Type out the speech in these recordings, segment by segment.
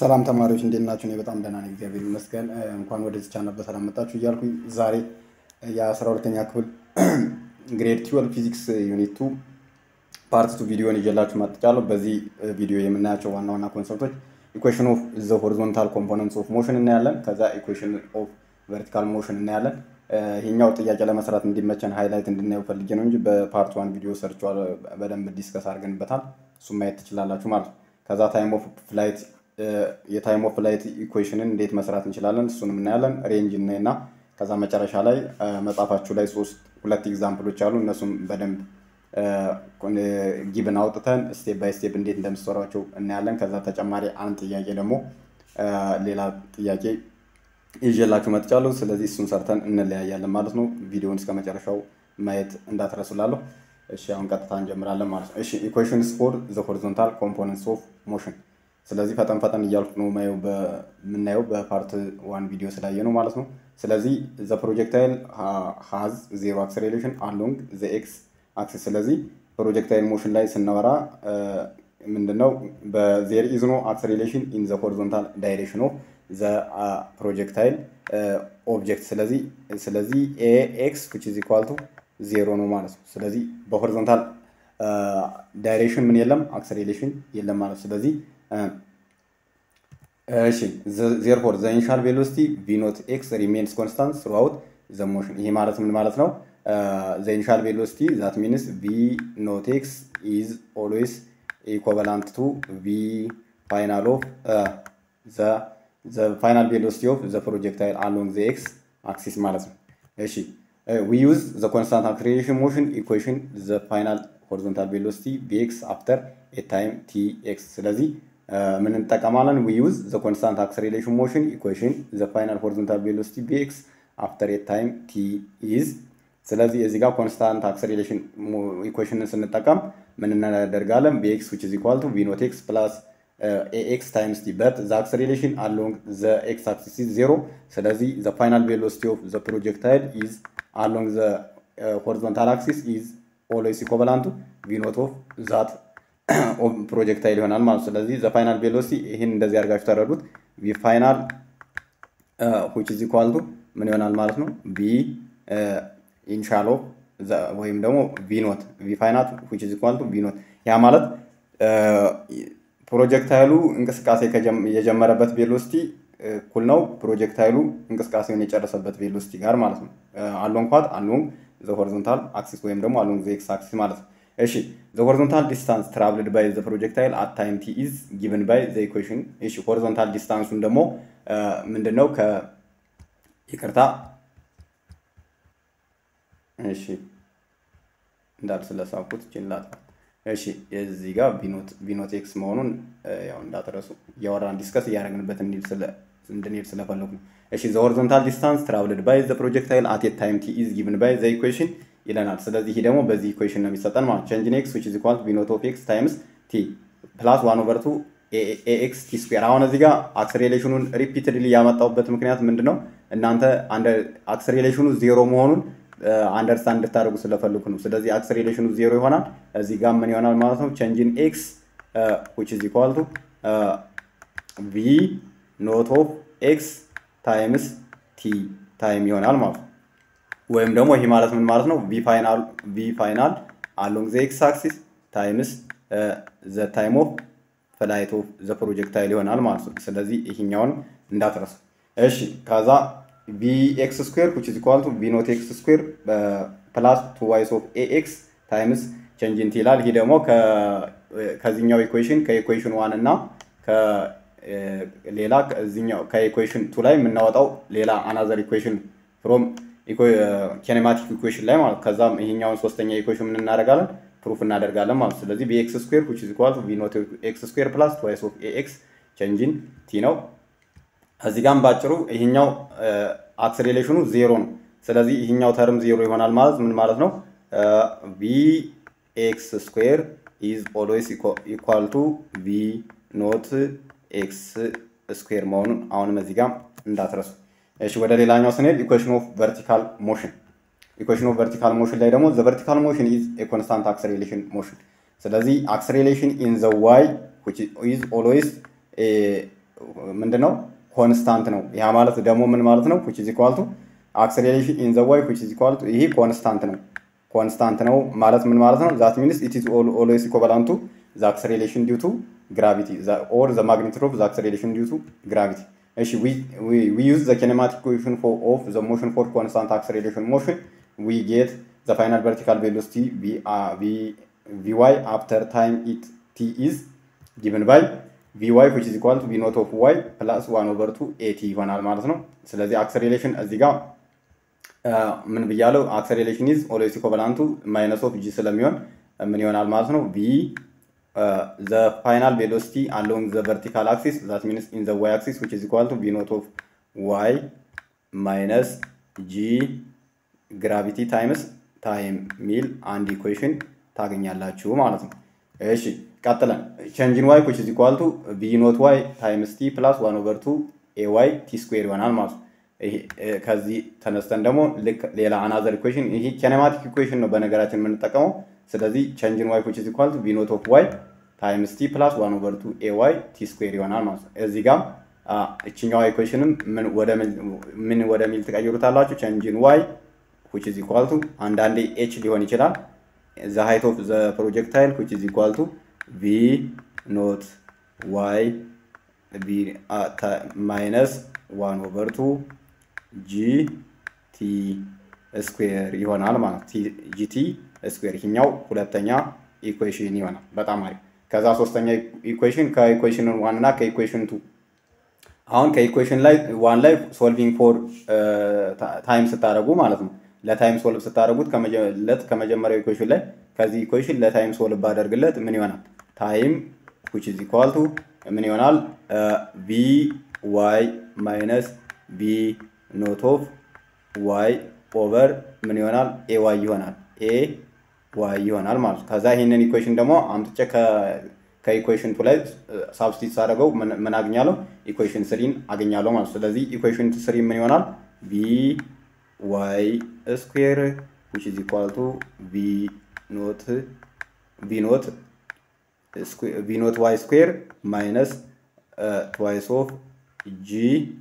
ሰላም ተማሪዎች እንዴት ናችሁ? እኔ በጣም ደህና ነኝ፣ እግዚአብሔር ይመስገን። እንኳን ወደዚህ ቻናል በሰላም መጣችሁ እያልኩኝ ዛሬ የአስራ ሁለተኛ ክፍል ግሬድ ትዌልቭ ፊዚክስ ዩኒት ቱ ፓርት ቱ ቪዲዮን ይዤላችሁ መጥቻለሁ። በዚህ ቪዲዮ የምናያቸው ዋና ዋና ኮንሰፕቶች ኢኩዌሽን ኦፍ ዘ ሆሪዞንታል ኮምፖነንትስ ኦፍ ሞሽን እናያለን። ከዛ ኢኩዌሽን ኦፍ ቨርቲካል ሞሽን እናያለን። ይሄኛው ጥያቄ ለመስራት እንዲመቸን ሃይላይት እንድናየው ፈልጌ ነው እንጂ በፓርት ዋን ቪዲዮ ሰርቸዋል፣ በደንብ ዲስከስ አድርገንበታል። እሱም ማየት ትችላላችሁ ማለት ነው። ከዛ ታይም ኦፍ ፍላይት የታይም ኦፍ ፍላይት ኢኩዌሽንን እንዴት መስራት እንችላለን እሱንም እናያለን። ሬንጅ እና ከዛ መጨረሻ ላይ መጽሐፋችሁ ላይ ሶስት ሁለት ኤግዛምፕሎች አሉ። እነሱም በደንብ ጊብን አውጥተን ስቴፕ ባይ ስቴፕ እንዴት እንደምትሰሯቸው እናያለን። ከዛ ተጨማሪ አንድ ጥያቄ ደግሞ ሌላ ጥያቄ ይዤላችሁ መጥቻለሁ። ስለዚህ እሱን ሰርተን እንለያያለን ማለት ነው። ቪዲዮውን እስከ መጨረሻው ማየት እንዳትረሱላለሁ። እሺ አሁን ቀጥታ እንጀምራለን ማለት ነው። እሺ ኢኩዌሽንስ ፎር ዘ ሆሪዞንታል ኮምፖነንትስ ኦፍ ሞሽን ስለዚህ ፈጠን ፈጠን እያልኩ ነው የምናየው በፓርት ዋን ቪዲዮ ስላየ ነው ማለት ነው። ስለዚህ ዘ ፕሮጀክታይል ሃዝ ዜሮ አክሰሌሬሽን አሎንግ ዘ ኤክስ አክሲስ። ስለዚህ ፕሮጀክታይል ሞሽን ላይ ስናወራ ምንድነው በዜር ኢዝ ኖ አክሰሌሬሽን ኢን ዘ ሆሪዞንታል ዳይሬክሽን ኦፍ ዘ ፕሮጀክታይል ኦብጀክት። ስለዚህ ስለዚህ ኤ ኤክስ ዊች ኢዝ ኢኳል ቱ ዜሮ ነው ማለት ነው። ስለዚህ በሆሪዞንታል ዳይሬክሽን ምን የለም አክሰሌሬሽን የለም ማለት ነው። ስለዚህ እሺ ዜርፎር ዘ ኢኒሻል ቬሎሲቲ ቪ ኖት ኤክስ ሪሜንስ ኮንስታንት ስሩአውት ዘ ሞሽን። ይሄ ማለት ምን ማለት ነው? ዘ ኢኒሻል ቬሎሲቲ ዛት ሚንስ ቪ ኖት ኤክስ ኢዝ ኦልዌይስ ኢኮቫላንት ቱ ቪ ፋይናል ኦፍ ዘ ፋይናል ቬሎሲቲ ኦፍ ዘ ፕሮጀክታይል አሎንግ ዘ ኤክስ አክሲስ ማለት ነው። እሺ ዊ ዩዝ ዘ ኮንስታንት አክሰሌሬሽን ሞሽን ኢኩዌሽን ዘ ፋይናል ሆሪዞንታል ቬሎሲቲ ቪኤክስ አፍተር ኤ ታይም ቲ ኤክስ። ስለዚህ ምን እንጠቀማለን? ዊ ዩዝ ዘ ኮንስታንት አክሰሌሬሽን ሞሽን ኢኩዌሽን ዘ ፋይናል ሆሪዞንታል ቬሎሲቲ ቪኤክስ አፍተር ኤ ታይም ቲ ኢዝ። ስለዚህ እዚህ ጋር ኮንስታንት አክሰሌሬሽን ኢኩዌሽንን ስንጠቀም ምን እናደርጋለን? ቪኤክስ ዊች ኢዝ ኢኳል ቱ ቪ ኖት ኤክስ ፕላስ ኤክስ ታይምስ ቲ በት ዘ አክሰሌሬሽን አሎንግ ዘ ኤክስ አክሲስ ኢዝ ዜሮ። ስለዚህ ዘ ፋይናል ቬሎሲቲ ኦፍ ዘ ፕሮጀክታይል ኢዝ አሎንግ ዘ ሆሪዞንታል አክሲስ ኢዝ ኦልዌይስ ኢኮቫላንቱ ቪ ኖት ኦፍ ዛት ፕሮጀክታይል ይሆናል ማለት ነው። ስለዚህ ዘ ፋይናል ቬሎሲቲ ይህን እንደዚህ አድርጋችሁ ተረዱት። ቪ ፋይናል ዊች ኢዝ ኢኳል ቱ ምን ይሆናል ማለት ነው? ቪ ኢኒሻል ኦፍ ወይም ደግሞ ቪ ኖት ቪ ፋይናል ዊች ኢዝ ኢኳል ቱ ቪ ኖት ያ ማለት ፕሮጀክታይሉ እንቅስቃሴ የጀመረበት ቬሎሲቲ እኩል ነው ፕሮጀክታይሉ እንቅስቃሴውን የጨረሰበት ቬሎሲቲ ጋር ማለት ነው። አሎንግ ኳት አሎንግ ዘ ሆሪዞንታል አክሲስ ወይም ደግሞ አሎንግ ዘ ኤክስ አክሲስ ማለት ነው። እሺ ዘ ሆሪዞንታል ዲስታንስ ትራቭልድ ባይ ዘ ፕሮጀክታይል አት ታይም ቲ ኢዝ ጊቨን ባይ ዘ ኢኩዌሽን። እሺ ሆሪዞንታል ዲስታንሱን ደግሞ ምንድነው? ከ ይቅርታ እሺ እንዳል ስለሳኩት ችላት እሺ እዚህ ጋር ቢኖት ቢኖት ኤክስ መሆኑን ያው እንዳትረሱ እያወራን ዲስከስ እያደረግንበት እንድንሄድ ስለፈለጉ ነው። እሺ ዘ ሆሪዞንታል ዲስታንስ ትራቭልድ ባይ ዘ ፕሮጀክታይል አት ኤ ታይም ቲ ኢዝ ጊቨን ባይ ዘ ኢኩዌሽን ይለናል። ስለዚህ ይህ ደግሞ በዚህ ኢኩዌሽን ነው የሚሰጠን ማለት ቼንጅን ኤክስ ዊች ኢዝ ኢኳል ቱ ቢኖት ኦፍ ኤክስ ታይምስ ቲ ፕላስ ዋን ኦቨር ቱ ኤክስ ቲ ስኩዌር። አሁን እዚህ ጋር አክስሬሌሽኑን ሪፒትድሊ ያመጣሁበት ምክንያት ምንድን ነው? እናንተ አክስሬሌሽኑ ዜሮ መሆኑን አንደርስታንድ እንድታደርጉ ስለፈልጉ ነው። ስለዚህ አክስሬሌሽኑ ዜሮ ይሆናል። እዚህ ጋር ምን ይሆናል ማለት ነው? ቼንጅን ኤክስ ዊች ኢዝ ኢኳል ቱ ቪ ኖት ኦፍ ኤክስ ታይምስ ቲ ታይም ይሆናል ማለት ነው። ወይም ደግሞ ይህ ማለት ምን ማለት ነው? ቪ ፋይናል ቪ ፋይናል አሎንግ ዘ ኤክስ አክሲስ ታይምስ ዘ ታይም ኦፍ ፍላይት ኦፍ ዘ ፕሮጀክታይል ይሆናል ማለት ነው። ስለዚህ ይሄኛውን እንዳትረሱ እሺ። ከዛ ቪ ኤክስ ስኩዌር ዊች ኢዝ ኢኳል ቱ ቪ ኖት ኤክስ ስኩዌር ፕላስ ቱ ዋይስ ኦፍ ኤ ኤክስ ታይምስ ቼንጅንት ይላል። ይህ ደግሞ ከዚህኛው ኢኩዌሽን ከኢኩዌሽን ዋን እና ሌላ ከዚህኛው ከኢኩዌሽን ቱ ላይ የምናወጣው ሌላ አናዘር ኢኩዌሽን ፍሮም ኬኔማቲክ ኢኩዌሽን ላይ ማለት ከዛም ይሄኛውን ሶስተኛ ኢኩዌሽን ምን እናደርጋለን ፕሩፍ እናደርጋለን ማለት ስለዚህ ቪኤክስ ስኩዌር ዊች ኢዝ ኢኳል ቱ ቪ ኖት ኤክስ ስኩዌር ፕላስ ትዋይስ ኦፍ ኤ ኤክስ ቼንጅን ቲ ነው። እዚህ ጋም ባጭሩ ይሄኛው አክሰሌሬሽኑ ዜሮ ነው። ስለዚህ ይሄኛው ተርም ዜሮ ይሆናል ማለት ምን ማለት ነው? ቪ ኤክስ ስኩዌር ኢዝ ኦልዌይስ ኢኳል ቱ ቪ ኖት ኤክስ ስኩዌር መሆኑን አሁንም እዚህ ጋም እንዳትረሱ። እሺ ወደ ሌላኛው ስንሄድ ኢኩዌሽን ኦፍ ቨርቲካል ሞሽን ኢኩዌሽን ኦፍ ቨርቲካል ሞሽን ላይ ደግሞ ዘ ቨርቲካል ሞሽን ኢዝ ኤ ኮንስታንት አክሰሌሬሽን ሞሽን ስለዚህ አክሰሌሬሽን ኢን ዘ ዋይ ዊች ኢዝ ኦልዌይስ ምንድነው ኮንስታንት ነው። ያ ማለት ደግሞ ምን ማለት ነው? ዊች ኢዝ ኢኳል ቱ አክሰሌሬሽን ኢን ዘ ዋይ ዊች ኢዝ ኢኳል ቱ ይሄ ኮንስታንት ነው። ኮንስታንት ነው ማለት ምን ማለት ነው? ዛት ሚንስ ኢት ኢዝ ኦልዌይስ ኢኩቫላንት ቱ ዘ አክሰሌሬሽን ዲው ቱ ግራቪቲ ኦር ዘ ማግኒቱድ ኦፍ ዘ አክሰሌሬሽን ዲው ቱ ግራቪቲ። እሺ ዊ ዩዝ ዘ ኪኔማቲክ ኢኩዌሽን ኦፍ ዘ ሞሽን ፎር ኮንስታንት አክሰሌሬሽን ሞሽን ዊ ጌት ዘ ፋይናል ቨርቲካል ቬሎሲቲ ቪዋይ አፍተር ታይም ኢት ቲ ኢዝ ጊቭን ባይ ቪዋይ ዊች ኢዝ ኢኳል ቱ ቪ ኖት ኦፍ ዋይ ፕላስ ዋን ኦቨር ቱ ኤቲ ይሆናል ማለት ነው። ስለዚህ አክሰሌሬሽን እዚህ ጋር ምን ብያለው? አክሰሌሬሽን ኢዝ ኦልዌይስ ኢኩቫላንት ቱ ማይነስ ኦፍ ጂ ስለሚሆን ምን ይሆናል ማለት ነው? ቪ ዘ ፋይናል ቬሎሲቲ አሎንግ ዘ ቨርቲካል አክሲስ ዛት ሚንስ ኢን ዘ ዋይ አክሲስ ዊች ኢዝ ኢኳል ቱ ቪ ኖት ኦፍ ዋይ ማይነስ ጂ ግራቪቲ ታይምስ ታይም ሚል አንድ ኢኩዌሽን ታገኛላችሁ ማለት ነው። እሺ ቀጥለን ቼንጅን ዋይ ዊች ኢዝ ኢኳል ቱ ቪ ኖት ዋይ ታይምስ ቲ ፕላስ ዋን ኦቨር ቱ ኤ ዋይ ቲ ስኩዌር ይሆናል ማለት ነው። ከዚህ ተነስተን ደግሞ ልክ ሌላ አናዘር ኢኩዌሽን ይሄ ኬኔማቲክ ኢኩዌሽን ነው በነገራችን የምንጠቀመው። ስለዚህ ቼንጅን ዋይ ዊች ኢዝ ኢኳል ቱ ቪ ኖት ኦፍ ዋይ ታይምስ ቲ ፕላስ ዋን ኦቨር ቱ ኤ ዋይ ቲ ስኩዌር ይሆናል ማለት ነው። እዚህ ጋር እችኛዋ ኢኩዌሽንም ምን ወደሚል ትቀይሩታላችሁ? ቼንጅን ዋይ ዊች ኢዝ ኢኳል ቱ አንዳንዴ ኤች ሊሆን ይችላል ዘ ሃይት ኦፍ ዘ ፕሮጀክታይል ዊች ኢዝ ኢኳል ቱ ቪ ኖት ዋይ ማይነስ ዋን ኦቨር ቱ ጂ ቲ ስኩዌር ይሆናል ማለት ጂቲ ስኩዌር ይህኛው ሁለተኛ ኢኩዌሽን ይሆናል። በጣም አሪፍ። ከዛ ሶስተኛ ኢኩዌሽን ከኢኩዌሽን ዋን እና ከኢኩዌሽን ቱ አሁን ከኢኩዌሽን ላይ ዋን ላይ ሶልቪንግ ፎር ታይም ስታደረጉ ማለት ነው ለታይም ሶልቭ ስታደረጉት ለት ከመጀመሪያው ኢኩዌሽን ላይ ከዚህ ኢኩዌሽን ለታይም ሶልቭ ባደርግለት ምን ይሆናል? ታይም ዊች ኢዝ ኢኳል ቱ ምን ይሆናል? ቪ ዋይ ማይነስ ቪ ኖት ኦፍ ዋይ ኦቨር ምን ይሆናል? ኤ ዋይ ይሆናል። ኤ ዋይ ይሆናል ማለት ነው። ከዛ ይህንን ኢኩዌሽን ደግሞ አምጥቼ ከኢኩዌሽን ቱ ላይ ሳብስቲት ሳደርገው ምን አገኛለሁ? ኢኩዌሽን ስሪን አገኛለሁ ማለት ነው። ስለዚህ ኢኩዌሽን ስሪ ምን ይሆናል? ቪ ዋይ ስኩዌር ዊች ኢዝ ኢኳል ቱ ቪ ኖት ቪ ኖት ቪ ኖት ዋይ ስኩዌር ማይነስ ትዋይስ ኦፍ ጂ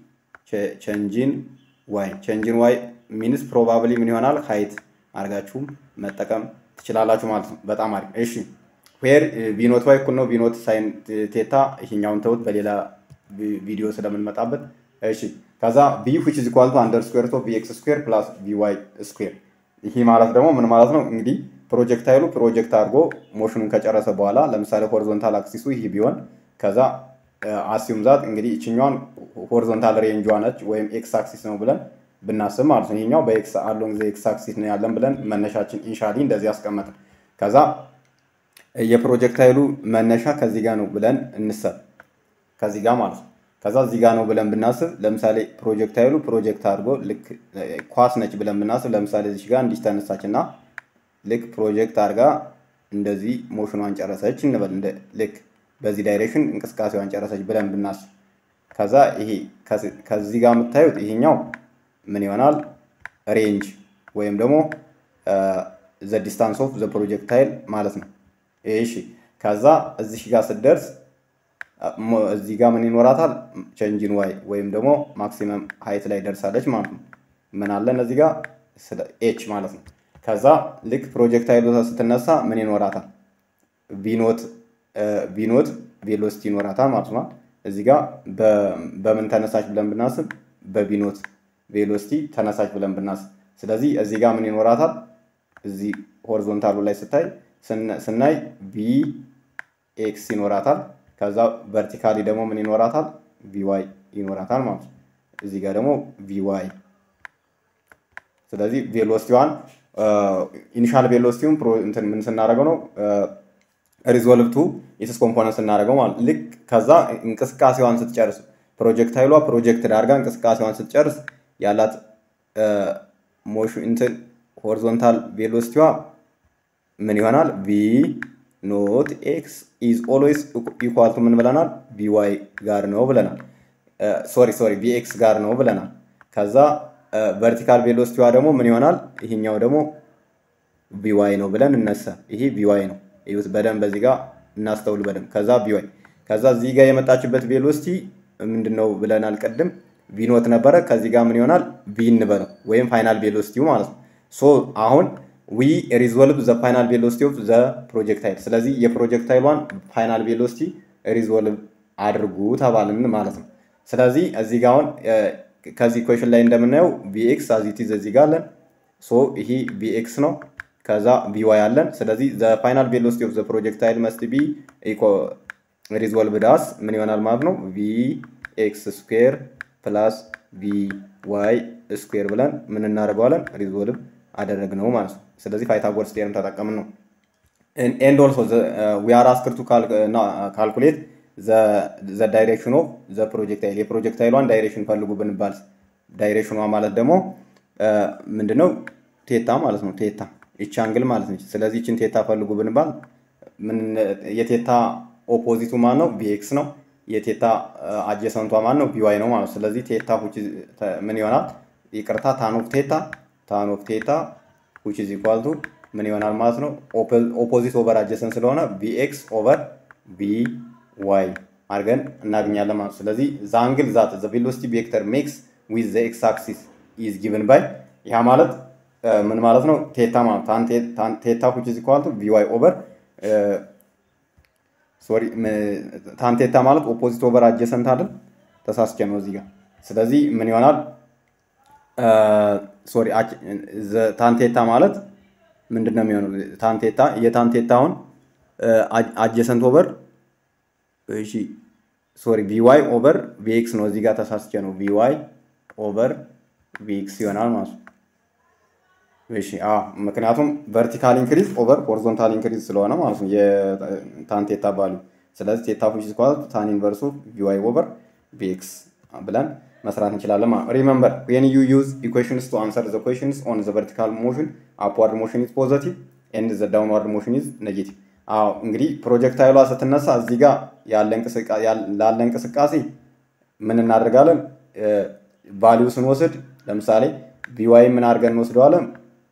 ቼንጂን ዋይ ቼንጂን ዋይ ሚንስ ፕሮባብሊ ምን ይሆናል ሀይት አድርጋችሁም መጠቀም ትችላላችሁ ማለት ነው። በጣም አሪፍ። እሺ ዌር ቪኖት ዋይ እኩል ነው ቪኖት ሳይን ቴታ። ይሄኛውን ተውት በሌላ ቪዲዮ ስለምንመጣበት። እሺ ከዛ ቪ ዊች ኢዝ ኢኳል ቱ አንደር ስኩዌር ኦፍ ቪ ኤክስ ስኩዌር ፕላስ ቪ ዋይ ስኩዌር። ይሄ ማለት ደግሞ ምን ማለት ነው እንግዲህ ፕሮጀክታይሉ ፕሮጀክት አድርጎ ሞሽኑን ከጨረሰ በኋላ ለምሳሌ ሆሪዞንታል አክሲሱ ይህ ቢሆን ከዛ አሲዩም ዛት እንግዲህ ይችኛዋን ሆሪዞንታል ሬንጇ ነች ወይም ኤክስ አክሲስ ነው ብለን ብናስብ ማለት ነው። ይሄኛው በኤክስ አሎንግ ዘ ኤክስ አክሲስ ነው ያለን ብለን መነሻችን ኢንሻሊ እንደዚህ ያስቀመጥን። ከዛ የፕሮጀክታይሉ መነሻ ከዚህ ጋር ነው ብለን እንሰብ ከዚህ ጋር ማለት ነው። ከዛ እዚህ ጋር ነው ብለን ብናስብ ለምሳሌ ፕሮጀክታይሉ ፕሮጀክት አድርጎ ልክ ኳስ ነች ብለን ብናስብ ለምሳሌ እዚህ ጋር እንዲህ ተነሳች እና ልክ ፕሮጀክት አድርጋ እንደዚህ ሞሽኗን ጨረሰች እንበል ልክ በዚህ ዳይሬክሽን እንቅስቃሴዋን ጨረሰች ብለን ብናስብ ከዛ ይሄ ከዚህ ጋር የምታዩት ይሄኛው ምን ይሆናል ሬንጅ ወይም ደግሞ ዘ ዲስታንስ ኦፍ ዘ ፕሮጀክታይል ማለት ነው። እሺ ከዛ እዚህ ጋር ስትደርስ እዚህ ጋር ምን ይኖራታል ቼንጅን ዋይ ወይም ደግሞ ማክሲመም ሀይት ላይ ደርሳለች ማለት ነው። ምን አለን እዚህ ጋር ኤች ማለት ነው። ከዛ ልክ ፕሮጀክታይል ስትነሳ ምን ይኖራታል ቪኖት ቪኖት ቬሎሲቲ ይኖራታል ማለት ነው። እዚህ ጋር በምን ተነሳች ብለን ብናስብ በቪኖት ቬሎሲቲ ተነሳች ብለን ብናስብ፣ ስለዚህ እዚህ ጋር ምን ይኖራታል? እዚህ ሆሪዞንታሉ ላይ ስታይ ስናይ ቪ ኤክስ ይኖራታል። ከዛ ቨርቲካሊ ደግሞ ምን ይኖራታል? ቪዋይ ይኖራታል ማለት ነው። እዚህ ጋር ደግሞ ቪዋይ። ስለዚህ ቬሎሲቲዋን ኢኒሻል ቬሎሲቲውን እንትን ምን ስናደርገው ነው ሪዞልቭ ቱ ኢትስ ኮምፖነንት ስናደርገው ማለት ልክ ከዛ እንቅስቃሴዋን ስትጨርስ ፕሮጀክታይሏ ፕሮጀክት ዳርጋ እንቅስቃሴዋን ስትጨርስ ያላት ሞሽን እንትን ሆሪዞንታል ቬሎሲቲዋ ምን ይሆናል? ቪ ኖት ኤክስ ኢዝ ኦልዌይስ ኢኳል ቱ ምን ብለናል? ቪ ዋይ ጋር ነው ብለናል። ሶሪ ሶሪ ቪ ኤክስ ጋር ነው ብለናል። ከዛ ቨርቲካል ቬሎሲቲዋ ደግሞ ምን ይሆናል? ይሄኛው ደግሞ ቪ ዋይ ነው ብለን እነሳ። ይሄ ቪ ዋይ ነው። ይሁት በደንብ በዚህ ጋር እናስተውል በደንብ። ከዛ ቪ ዋይ ከዛ እዚህ ጋር የመጣችበት ቬሎሲቲ ምንድን ነው ብለናል ቅድም ቪ ኖት ነበረ። ከዚህ ጋር ምን ይሆናል ቪ እንበለው ወይም ፋይናል ቬሎሲቲው ማለት ነው። ሶ አሁን ዊ ሪዞልቭ ዘ ፋይናል ቬሎሲቲ ኦፍ ዘ ፕሮጀክታይል። ስለዚህ የፕሮጀክታይሏን ፋይናል ቬሎሲቲ ሪዞልቭ አድርጉ ተባልን ማለት ነው። ስለዚህ እዚህ ጋር አሁን ከዚህ ኢኩዌሽን ላይ እንደምናየው ቪኤክስ አዚቲዝ እዚህ ጋር አለን። ሶ ይሄ ቪኤክስ ነው። ከዛ ቪዋይ አለን። ስለዚህ ዘ ፋይናል ቬሎሲቲ ኦፍ ዘ ፕሮጀክታይል መስት ቢ ሪዞልቭ ዳስ ምን ይሆናል ማለት ነው ቪ ኤክስ ስኩዌር ፕላስ ቪ ዋይ ስኩዌር ብለን ምን እናደርገዋለን ሪዞልቭ አደረግነው ማለት ነው። ስለዚህ ፓይታጎረስ ቴርም ተጠቀምን ነው። ኤንድ ኦልሶ ዊ አር አስክድ ቱ ካልኩሌት ዘ ዳይሬክሽን ኦፍ ዘ ፕሮጀክታይል የፕሮጀክታይሏን ዳይሬክሽን ፈልጉ ብንባል ዳይሬክሽኗ ማለት ደግሞ ምንድነው ቴታ ማለት ነው። ቴታ ይቺ አንግል ማለት ነች። ስለዚህ ይችን ቴታ ፈልጉ ብንባል የቴታ ኦፖዚቱ ማን ነው? ቢኤክስ ነው። የቴታ አጀሰንቷ ማን ነው? ቢዋይ ነው ማለት ስለዚህ ቴታ ምን ይሆናል? ይቅርታ ታን ኦፍ ቴታ ታን ኦፍ ቴታ ዊች ኢዝ ኢኳል ቱ ምን ይሆናል ማለት ነው? ኦፖዚት ኦቨር አጀሰንት ስለሆነ ቢኤክስ ኦቨር ቢ ዋይ አድርገን እናገኛለን ማለት ስለዚህ ዘ አንግል ዛት ዘ ቬሎሲቲ ቬክተር ሜክስ ዊዝ ዘ ኤክስ አክሲስ ኢዝ ጊቭን ባይ ያ ማለት ምን ማለት ነው? ቴታ ማለት ቴታ ዊች ኢዝ ኢኳል ቱ ቪ ዋይ ኦቨር ሶሪ ታን ቴታ ማለት ኦፖዚት ኦቨር አጀሰንት አይደል? ተሳስቼ ነው እዚህ ጋር። ስለዚህ ምን ይሆናል? ሶሪ ታንቴታ ማለት ምንድን ነው የሚሆነው? ታንቴታ የታንቴታ አሁን አጀሰንት ኦቨር እሺ፣ ሶሪ ቪዋይ ኦቨር ቪኤክስ ነው። እዚህ ጋር ተሳስቼ ነው። ቪዋይ ኦቨር ቪኤክስ ይሆናል ማለት ነው። እሺ፣ አዎ፣ ምክንያቱም ቨርቲካል ኢንክሪዝ ኦቨር ሆሪዞንታል ኢንክሪዝ ስለሆነ ማለት ነው የታንቴታ ቫልዩ። ስለዚህ ቴታ ፊሽ ስኳል ታን ኢንቨርሱ ቪዋይ ኦቨር ቪኤክስ ብለን መስራት እንችላለን ማለት ነው። ሪመምበር ዌን ዩ ዩዝ ኢኩዌሽንስ ቱ አንሰር ዘ ኩዌሽንስ ኦን ዘ ቨርቲካል ሞሽን አፕዋርድ ሞሽን ኢዝ ፖዘቲቭ ኤንድ ዘ ዳውንዋርድ ሞሽን ኢዝ ኔጌቲቭ። አዎ እንግዲህ ፕሮጀክታይሏ ስትነሳ እዚህ ጋር ላለ እንቅስቃሴ ምን እናደርጋለን? ቫሊዩ ስንወስድ ለምሳሌ ቪዋይ ምን አድርገን እንወስደዋለን?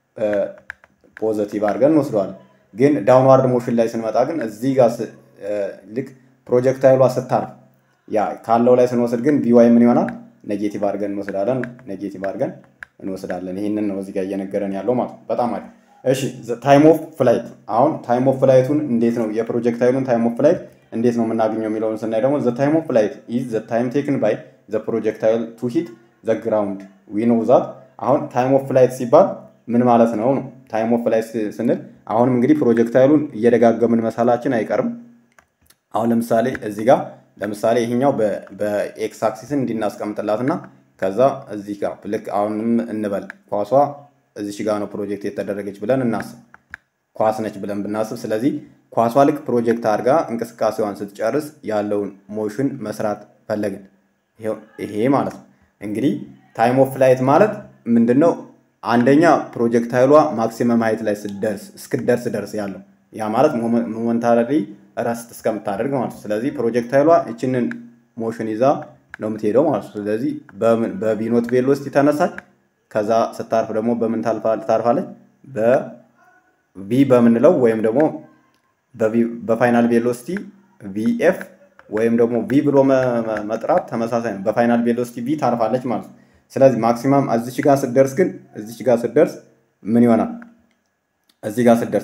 ፖዘቲቭ አድርገን እንወስደዋለን። ግን ዳውንዋርድ ሞሽን ላይ ስንመጣ ግን እዚህ ጋር ልክ ፕሮጀክታይሏ ስታርፍ ያ ካለው ላይ ስንወስድ ግን ቪዋይ ምን ይሆናል? ኔጌቲቭ አድርገን እንወስዳለን። ኔጌቲቭ አድርገን እንወስዳለን። ይህንን ነው እዚህ ጋር እየነገረን ያለው ማለት ነው። በጣም አሪፍ። እሺ ታይም ኦፍ ፍላይት። አሁን ታይም ኦፍ ፍላይቱን እንዴት ነው የፕሮጀክታይሉን ታይም ኦፍ ፍላይት እንዴት ነው የምናገኘው የሚለውን ስናይ ደግሞ ዘ ታይም ኦፍ ፍላይት ኢዝ ዘ ታይም ቴክን ባይ ዘ ፕሮጀክታይል ቱ ሂት ዘ ግራውንድ ዊ ኖው ዛት። አሁን ታይም ኦፍ ፍላይት ሲባል ምን ማለት ነው ነው? ታይም ኦፍ ፍላይት ስንል አሁንም እንግዲህ ፕሮጀክታይሉን እየደጋገምን መሳላችን አይቀርም። አሁን ለምሳሌ እዚህ ጋር ለምሳሌ ይሄኛው በኤክስ አክሲስን እንዲናስቀምጥላት እና ከዛ እዚህ ጋር ልክ አሁንም እንበል ኳሷ እዚች ጋር ነው ፕሮጀክት የተደረገች ብለን እናስብ። ኳስ ነች ብለን ብናስብ፣ ስለዚህ ኳሷ ልክ ፕሮጀክት አድርጋ እንቅስቃሴዋን ስትጨርስ ያለውን ሞሽን መስራት ፈለግን። ይሄ ማለት ነው እንግዲህ ታይም ኦፍ ፍላይት ማለት ምንድን ነው? አንደኛ ፕሮጀክታይሏ ማክሲመም ሀይት ላይ ስትደርስ እስክደርስ ደርስ ያለው ያ ማለት ሞመንታሪ ረስት እስከምታደርግ ማለት ነው። ስለዚህ ፕሮጀክታይሏ ይችንን ሞሽን ይዛ ነው የምትሄደው ማለት ነው። ስለዚህ በቪኖት ቬሎሲቲ ተነሳች። ከዛ ስታርፍ ደግሞ በምን ታርፋለች? በቪ በምንለው ወይም ደግሞ በፋይናል ቬሎሲቲ ቪኤፍ ወይም ደግሞ ቪ ብሎ መጥራት ተመሳሳይ ነው። በፋይናል ቬሎሲቲ ቪ ታርፋለች ማለት ነው። ስለዚህ ማክሲማም እዚች ጋር ስትደርስ ግን እዚች ጋር ስትደርስ ምን ይሆናል? እዚህ ጋር ስትደርስ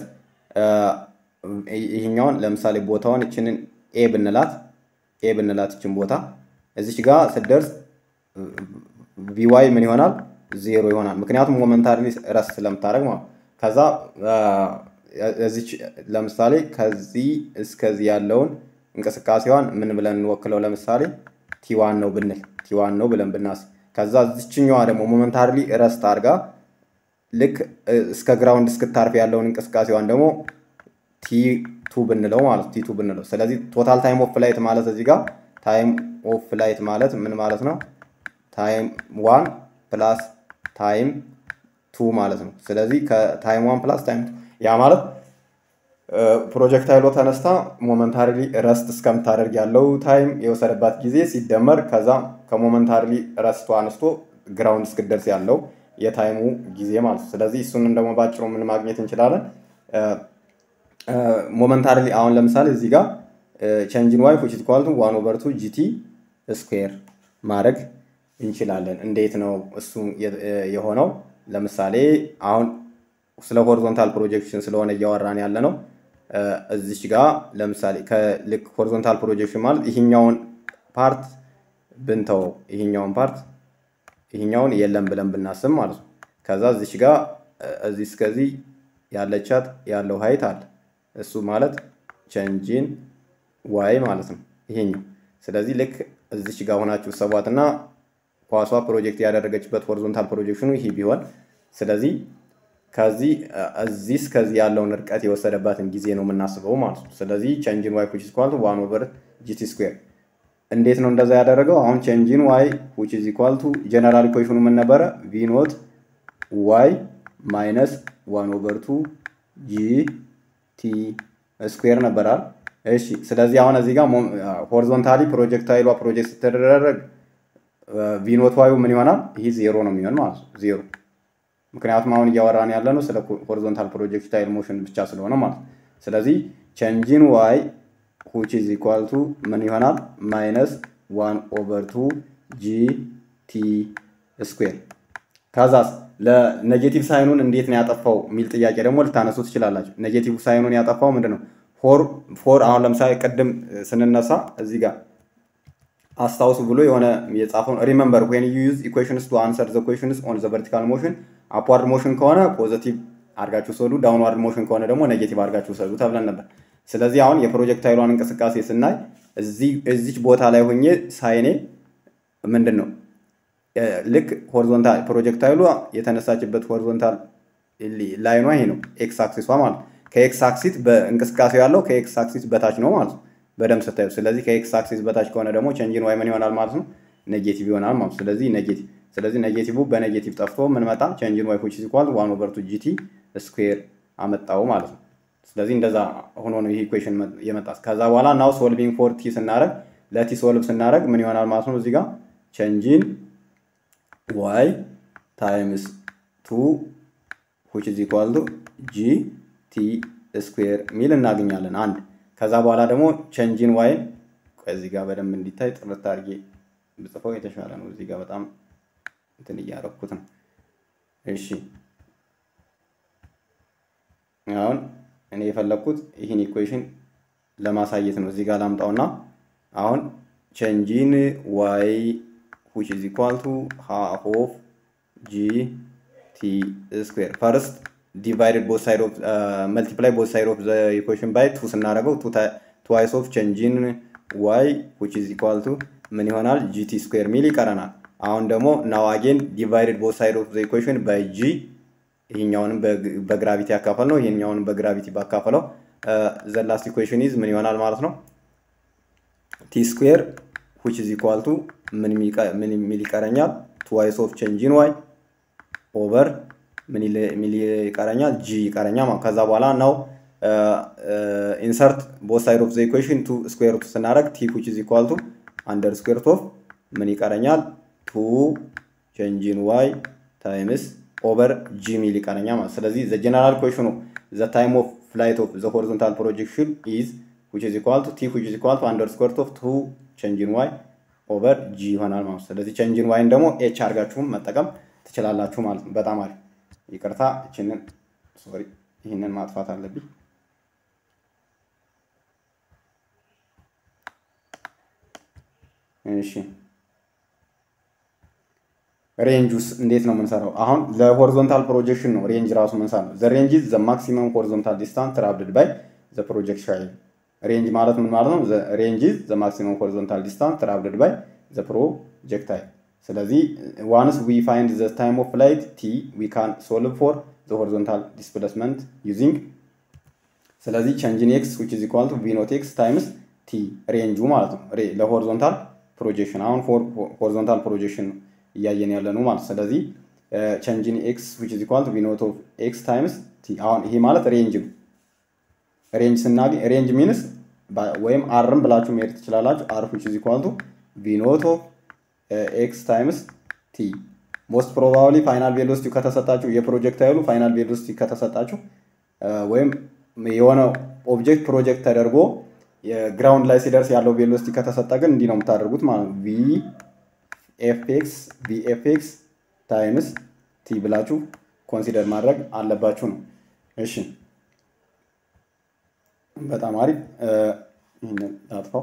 ይህኛውን ለምሳሌ ቦታውን እችንን ኤ ብንላት ኤ ብንላት እችን ቦታ እዚች ጋር ስትደርስ ቪዋይ ምን ይሆናል? ዜሮ ይሆናል። ምክንያቱም ሞመንታሪ ረስ ስለምታደርግ ማለት ከዛ እዚች ለምሳሌ ከዚህ እስከዚህ ያለውን እንቅስቃሴዋን ምን ብለን እንወክለው? ለምሳሌ ቲዋን ነው ብንል ቲዋን ነው ብለን ብናስብ ከዛ እዚችኛዋ ደግሞ ሞመንታሪ ረስት አድርጋ ልክ እስከ ግራውንድ እስክታርፍ ያለውን እንቅስቃሴዋን ደግሞ ቲ ቱ ብንለው ማለት ቲ ቱ ብንለው። ስለዚህ ቶታል ታይም ኦፍ ፍላይት ማለት እዚህ ጋር ታይም ኦፍ ፍላይት ማለት ምን ማለት ነው? ታይም ዋን ፕላስ ታይም ቱ ማለት ነው። ስለዚህ ከታይም ዋን ፕላስ ታይም ቱ ያ ማለት ፕሮጀክታይሎ ተነስታ ሞመንታሪ ረስት እስከምታደርግ ያለው ታይም የወሰደባት ጊዜ ሲደመር ከዛ ከሞመንታሪ ረስቶ አንስቶ ግራውንድ እስክደርስ ያለው የታይሙ ጊዜ ማለት ነው። ስለዚህ እሱንም ደግሞ ባጭሩ ምን ማግኘት እንችላለን? ሞመንታሪ አሁን ለምሳሌ እዚህ ጋር ቼንጅን ዋይ ዊች ኢዝ ኢኳል ቱ ዋን ኦቨር ቱ ጂቲ ስኩዌር ማድረግ እንችላለን። እንዴት ነው እሱ የሆነው? ለምሳሌ አሁን ስለ ሆሪዞንታል ፕሮጀክሽን ስለሆነ እያወራን ያለ ነው። እዚች ጋር ለምሳሌ ከልክ ሆሪዞንታል ፕሮጀክሽን ማለት ይህኛውን ፓርት ብንተው ይህኛውን ፓርት ይህኛውን የለም ብለን ብናስብ ማለት ነው። ከዛ እዚች ጋር እዚህ እስከዚህ ያለቻት ያለው ሀይት አለ። እሱ ማለት ቸንጂን ዋይ ማለት ነው ይሄኛው። ስለዚህ ልክ እዚች ጋር ሆናችሁ ሰቧትና ኳሷ ፕሮጀክት ያደረገችበት ሆሪዞንታል ፕሮጀክሽኑ ይህ ቢሆን ስለዚህ ከዚህ እዚህ እስከዚህ ያለውን ርቀት የወሰደባትን ጊዜ ነው የምናስበው ማለት ነው። ስለዚህ ቸንጂን ዋይ ዊች ኢዝ ኢኳል ቱ ዋን ኦቨር ጂቲ ስኩዌር። እንዴት ነው እንደዛ ያደረገው? አሁን ቸንጂን ዋይ ዊች ኢዝ ኢኳል ቱ ጀነራል ኢኩዌሽኑ ምን ነበረ? ቪ ኖት ዋይ ማይነስ ዋን ኦቨር ቱ ጂ ቲ ስኩዌር ነበራል። እሺ ስለዚህ አሁን እዚህ ጋር ሆሪዞንታሊ ፕሮጀክታይሏ ፕሮጀክት ስትደረግ ቪኖት ዋዩ ምን ይሆናል? ይህ ዜሮ ነው የሚሆን ማለት ነው ዜሮ ምክንያቱም አሁን እያወራን ያለ ነው ስለ ሆሪዞንታል ፕሮጀክታይል ሞሽን ብቻ ስለሆነ ማለት ነው። ስለዚህ ቸንጂን ዋይ ሁች ኢዝ ኢኳል ቱ ምን ይሆናል? ማይነስ ዋን ኦቨር ቱ ጂ ቲ ስኩዌር። ከዛስ ለኔጌቲቭ ሳይኑን እንዴት ነው ያጠፋው የሚል ጥያቄ ደግሞ ልታነሱ ትችላላችሁ። ኔጌቲቭ ሳይኑን ያጠፋው ምንድን ነው? ፎር ፎር አሁን ለምሳሌ ቅድም ስንነሳ እዚህ ጋር አስታውሱ ብሎ የሆነ የጻፈውን ሪመምበር ዌን ዩ ዩዝ ኢኩዌሽንስ ቱ አንሰር ዘ ኩዌሽንስ ኦን ዘ ቨርቲካል ሞሽን አፕዋርድ ሞሽን ከሆነ ፖዘቲቭ አድርጋችሁ ሰዱ፣ ዳውንዋርድ ሞሽን ከሆነ ደግሞ ኔጌቲቭ አድርጋችሁ ሰዱ ተብለን ነበር። ስለዚህ አሁን የፕሮጀክታይሏን እንቅስቃሴ ስናይ እዚች ቦታ ላይ ሆኜ ሳይኔ ምንድን ነው ልክ ሆሪዞንታል ፕሮጀክታይሏ የተነሳችበት ሆሪዞንታል ላይኗ ይሄ ነው፣ ኤክስ አክሲሷ ማለት ከኤክስ አክሲስ በእንቅስቃሴው ያለው ከኤክስ አክሲስ በታች ነው ማለት ነው በደንብ ስታዩ። ስለዚህ ከኤክስ አክሲስ በታች ከሆነ ደግሞ ቸንጂን ዋይ ምን ይሆናል ማለት ነው? ኔጌቲቭ ይሆናል ማለት ነው። ስለዚህ ኔጌቲቭ ስለዚህ ኔጌቲቭ በኔጌቲቭ ጠፍቶ ምን መጣ? ቸንጂን ዋይ ዊች ኢዝ ኢኳል ዋን ኦቨር ቱ ጂቲ ስኩዌር አመጣው ማለት ነው። ስለዚህ እንደዛ ሆኖ ነው ይህ ኢኩዌሽን የመጣ። ከዛ በኋላ ናው ሶልቪንግ ፎር ቲ ስናደረግ ለቲ ሶልቭ ስናደረግ ምን ይሆናል ማለት ነው? እዚህ ጋር ቸንጂን ዋይ ታይምስ ቱ ዊች ኢዝ ኢኳል ቱ ጂ ቲ ስኩዌር ሚል እናገኛለን አንድ ከዛ በኋላ ደግሞ ቸንጂን ዋይን እዚህ ጋር በደንብ እንዲታይ ጥርት አድርጌ ብጽፈው የተሻለ ነው። እዚህ ጋር በጣም እንትን እያረኩት ነው። እሺ አሁን እኔ የፈለግኩት ይህን ኢኩዌሽን ለማሳየት ነው። እዚህ ጋር ላምጣውና አሁን ቸንጂን ዋይ ዊች ኢዝ ኢኳል ቱ ሃፍ ኦፍ ጂ ቲ ስኩዌር ፈርስት ዲቫይድድ ቦት ሳይድ ኦፍ መልቲፕላይ ቦት ሳይድ ኦፍ ዘ ኢኩዌሽን ባይ ቱ ስናደርገው ትዋይስ ኦፍ ቸንጂን ዋይ ዊች ኢዝ ኢኳል ቱ ምን ይሆናል ጂቲ ስኩዌር ሚል ይቀረናል። አሁን ደግሞ ናው አጌን ዲቫይድድ ቦት ሳይድ ኦፍ ዘ ኢኩዌሽን ባይ ጂ ይህኛውንም በግራቪቲ ያካፈል ነው ይህኛውንም በግራቪቲ ባካፈለው ዘ ላስት ኢኩዌሽን ኢዝ ምን ይሆናል ማለት ነው ቲ ስኩዌር ዊች ኢዝ ኢኳል ቱ ምን ሚል ይቀረኛል ትዋይስ ኦፍ ቸንጂን ዋይ ኦቨር ምን ይቀረኛል ጂ ይቀረኛል ማለት ከዛ በኋላ ነው ኢንሰርት ቦት ሳይድ ኦፍ ዘ ኢኩዌሽን ቱ ስኩዌር ሩት ስናደርግ ቲ ዊች ኢዝ ኢኳል ቱ አንደር ስኩዌር ኦፍ ምን ይቀረኛል ቱ ቼንጂን ዋይ ታይምስ ኦቨር ጂ ሚል ይቀረኛል ማለት ስለዚህ ዘ ጀነራል ኢኩዌሽኑ ዘ ታይም ኦፍ ፍላይት ኦፍ ዘ ሆሪዞንታል ፕሮጀክሽን ኢዝ ዊች ኢዝ ኢኳል ቱ ቲ ዊች ኢዝ ኢኳል ቱ አንደር ስኩዌር ኦፍ ቱ ቼንጂን ዋይ ኦቨር ጂ ይሆናል ማለት ስለዚህ ቼንጂን ዋይን ደግሞ ኤች አድርጋችሁም መጠቀም ትችላላችሁ ማለት ነው። በጣም አሪፍ ይቅርታ ይችንን ሶሪ ይህንን ማጥፋት አለብኝ። እሺ ሬንጁስ እንዴት ነው የምንሰራው? አሁን ለሆሪዞንታል ፕሮጀክሽን ነው ሬንጅ ራሱ ምንሰራ ነው። ዘ ሬንጅ ዘ ማክሲመም ሆሪዞንታል ዲስታንስ ትራቭልድ ባይ ዘ ፕሮጀክታይል። ሬንጅ ማለት ምን ማለት ነው? ሬንጅ ዘ ማክሲመም ሆሪዞንታል ዲስታንስ ትራቭልድ ባይ ዘ ፕሮጀክታይል ስለዚህ ዋንስ ዊ ፋይንድ ዘ ታይም ኦፍ ፍላይት ቲ ዊ ካን ሶልቭ ፎር ዘ ሆሪዞንታል ዲስፕሌስመንት ዩዚንግ ስለዚህ ቼንጅን ኤክስ ዊች ኢዝ ኢኳል ቱ ቪ ኖት ኤክስ ታይምስ ቲ ሬንጁ ማለት ነው ለሆሪዞንታል ፕሮጀክሽን አሁን ሆሪዞንታል ፕሮጀክሽን እያየን ያለ ነው ማለት ስለዚህ ቼንጅን ኤክስ ዊች ኢዝ ኢኳል ቱ ቪ ኖት ኦፍ ኤክስ ታይምስ ቲ አሁን ይሄ ማለት ሬንጅ ነው ሬንጅ ስናገኝ ሬንጅ ሚንስ ወይም አርም ብላችሁ መሄድ ትችላላችሁ አር ዊች ኢዝ ኢኳል ቱ ቪ ኖት ኦፍ ኤክስ ታይምስ ቲ ሞስት ፕሮባብሊ ፋይናል ቬሎሲቲ ከተሰጣችሁ የፕሮጀክታይሉ ፋይናል ቬሎሲቲ ከተሰጣችሁ ወይም የሆነ ኦብጀክት ፕሮጀክት ተደርጎ ግራውንድ ላይ ሲደርስ ያለው ቬሎሲቲ ከተሰጠ ግን እንዲህ ነው የምታደርጉት ማለት ነው። ቪ ኤፍኤክስ ቪ ኤፍኤክስ ታይምስ ቲ ብላችሁ ኮንሲደር ማድረግ አለባችሁ ነው። እሺ በጣም አሪፍ። ይህንን ላጥፋው።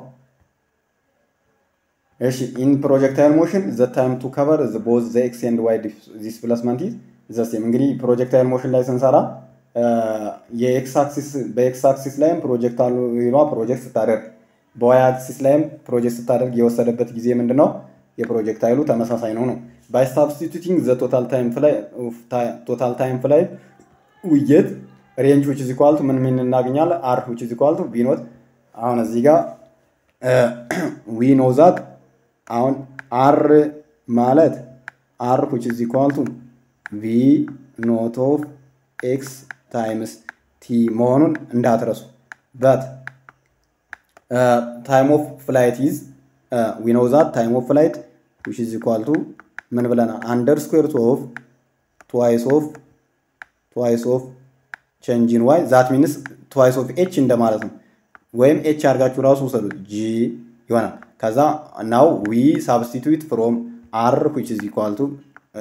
እሺ ኢን ፕሮጀክታይል ሞሽን ዘ ታይም ቱ ከቨር ቦዝ ዘ ኤክስ ኤንድ ዋይ ዲስፕሌስመንት ኢዝ ዘ ሴም። እንግዲህ ፕሮጀክታይል ሞሽን ላይ ስንሰራ የኤክስ አክሲስ በኤክስ አክሲስ ላይም ፕሮጀክታይሏ ፕሮጀክት ስታደርግ በዋይ አክሲስ ላይም ፕሮጀክት ስታደርግ የወሰደበት ጊዜ ምንድን ነው? የፕሮጀክታይሉ ተመሳሳይ ነው ነው ባይ ሳብስቲቱቲንግ ዘ ቶታል ታይም ፍላይ ቶታል ታይም ፍላይ ውየት ሬንጅ ዊች ኢዝ ኢኳል ቱ ምን ምን እናገኛለን? አር ዊች ኢዝ ኢኳል ቱ ቪ ኖት አሁን እዚህ ጋር ዊ ኖ ዛት አሁን አር ማለት አር ዊች ኢዝ ኢኳል ቱ ቪ ኖት ኦፍ ኤክስ ታይምስ ቲ መሆኑን እንዳትረሱ። በት ታይም ኦፍ ፍላይት ኢዝ ዊ ኖ ዛት ታይም ኦፍ ፍላይት ዊች ኢዝ ኢኳል ቱ ምን ብለናል? አንደር ስኩዌር ኦፍ ትዋይስ ኦፍ ትዋይስ ኦፍ ቼንጂን ዋይ ዛት ሚንስ ትዋይስ ኦፍ ኤች እንደማለት ነው። ወይም ኤች አድርጋችሁ ራሱ ውሰዱት ጂ ይሆናል። ከዛ ናው ዊ ሳብስቲቱት ፍሮም አር ዊች ኢዝ ኢኳል ቱ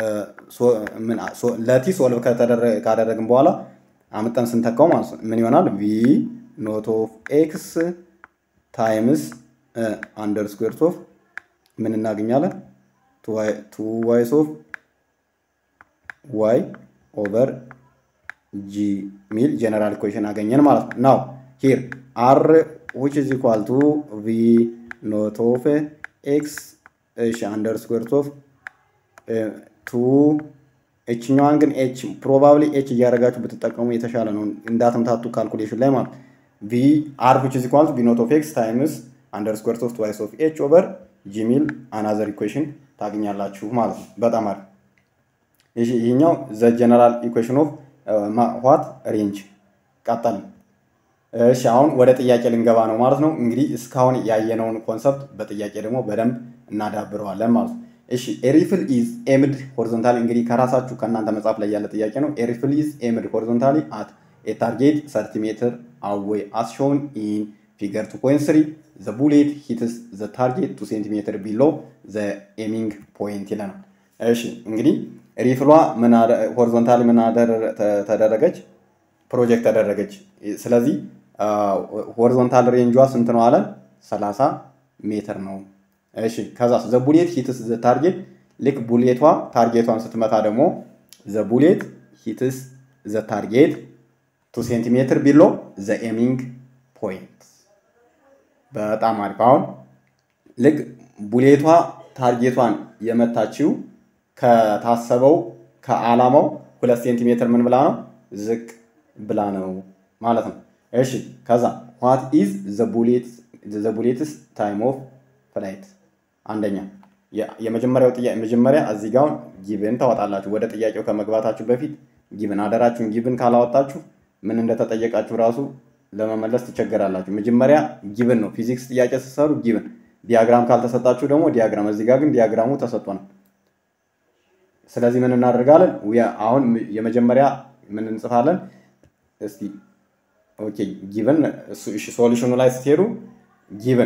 ለቲ ሶልቭ ካደረግን በኋላ አምጠን ስንተካው ማለት ነው ምን ይሆናል? ቪ ኖት ኦፍ ኤክስ ታይምስ አንደር ስኩዌር ኦፍ ምን እናገኛለን? ቱ ዋይስ ኦፍ ዋይ ኦቨር ጂ ሚል ጀነራል ኢኩዌሽን አገኘን ማለት ነው። ናው ሂር አር ዊች ኢዝ ኢኳል ቱ ቪ ኖት ኦፍ ኤክስ እሺ አንደር ስኩዌር ኦፍ ቱ ኤችኛዋን ግን ኤች ፕሮባብሊ ኤች እያደረጋችሁ ብትጠቀሙ የተሻለ ነው፣ እንዳትምታቱ ካልኩሌሽን ላይ ማለት ቪ አር ዊች ኢዝ ኢኳል ቱ ቪ ኖት ኦፍ ኤክስ ታይምስ አንደር ስኩዌር ኦፍ ትዋይስ ኦፍ ኤች ኦቨር ጂ ሚል አናዘር ኢኩዌሽን ታገኛላችሁ ማለት ነው። በጣም አሪፍ። ይህኛው ዘ ጀነራል ኢኩዌሽን ኦፍ ዋት ሬንጅ ቀጠል። እሺ አሁን ወደ ጥያቄ ልንገባ ነው ማለት ነው። እንግዲህ እስካሁን ያየነውን ኮንሰፕት በጥያቄ ደግሞ በደንብ እናዳብረዋለን ማለት ነው። እሺ ኤሪፍል ኢዝ ኤምድ ሆሪዞንታሊ እንግዲህ ከራሳችሁ ከእናንተ መጽሐፍ ላይ ያለ ጥያቄ ነው። ኤሪፍል ኢዝ ኤምድ ሆሪዞንታሊ አት ኤ ታርጌት ሰርቲ ሜትር አዌይ አስ ሾውን ኢን ፊገር ቱ ፖይንት ስሪ ዘ ቡሌት ሂትስ ዘ ታርጌት ቱ ሴንቲሜትር ቢሎ ዘ ኤሚንግ ፖይንት ይለናል። እሺ እንግዲህ ሪፍሏ ሆሪዞንታሊ ምን ተደረገች? ፕሮጀክት ተደረገች። ስለዚህ ሆሪዞንታል ሬንጇ ስንት ነው አለን? 30 ሜትር ነው። እሺ ከዛ ዘ ቡሌት ሂትስ ዘ ታርጌት ልክ ቡሌቷ ታርጌቷን ስትመታ ደግሞ ዘ ቡሌት ሂትስ ዘ ታርጌት ቱ ሴንቲሜትር ቢሎ ዘ ኤሚንግ ፖይንት። በጣም አሪፍ። አሁን ልክ ቡሌቷ ታርጌቷን የመታችው ከታሰበው ከዓላማው ሁለት ሴንቲሜትር ምን ብላ ነው ዝቅ ብላ ነው ማለት ነው። እሺ ከዛ ዋት ኢዝ ዘ ቡሌትስ ታይም ኦፍ ፍላይት አንደኛ የመጀመሪያው ጥያቄ መጀመሪያ እዚህ ጋር ጊብን ታወጣላችሁ። ወደ ጥያቄው ከመግባታችሁ በፊት ጊብን አደራችሁን ጊብን ካላወጣችሁ ምን እንደተጠየቃችሁ ራሱ ለመመለስ ትቸገራላችሁ። መጀመሪያ ጊብን ነው ፊዚክስ ጥያቄ ስትሰሩ ጊብን፣ ዲያግራም ካልተሰጣችሁ ደግሞ ዲያግራም። እዚህ ጋር ግን ዲያግራሙ ተሰጥቶናል። ስለዚህ ምን እናደርጋለን? አሁን የመጀመሪያ ምን እንጽፋለን? እስቲ ኦኬ ጊቭን ሶሉሽኑ ላይ ስትሄዱ ጊቭን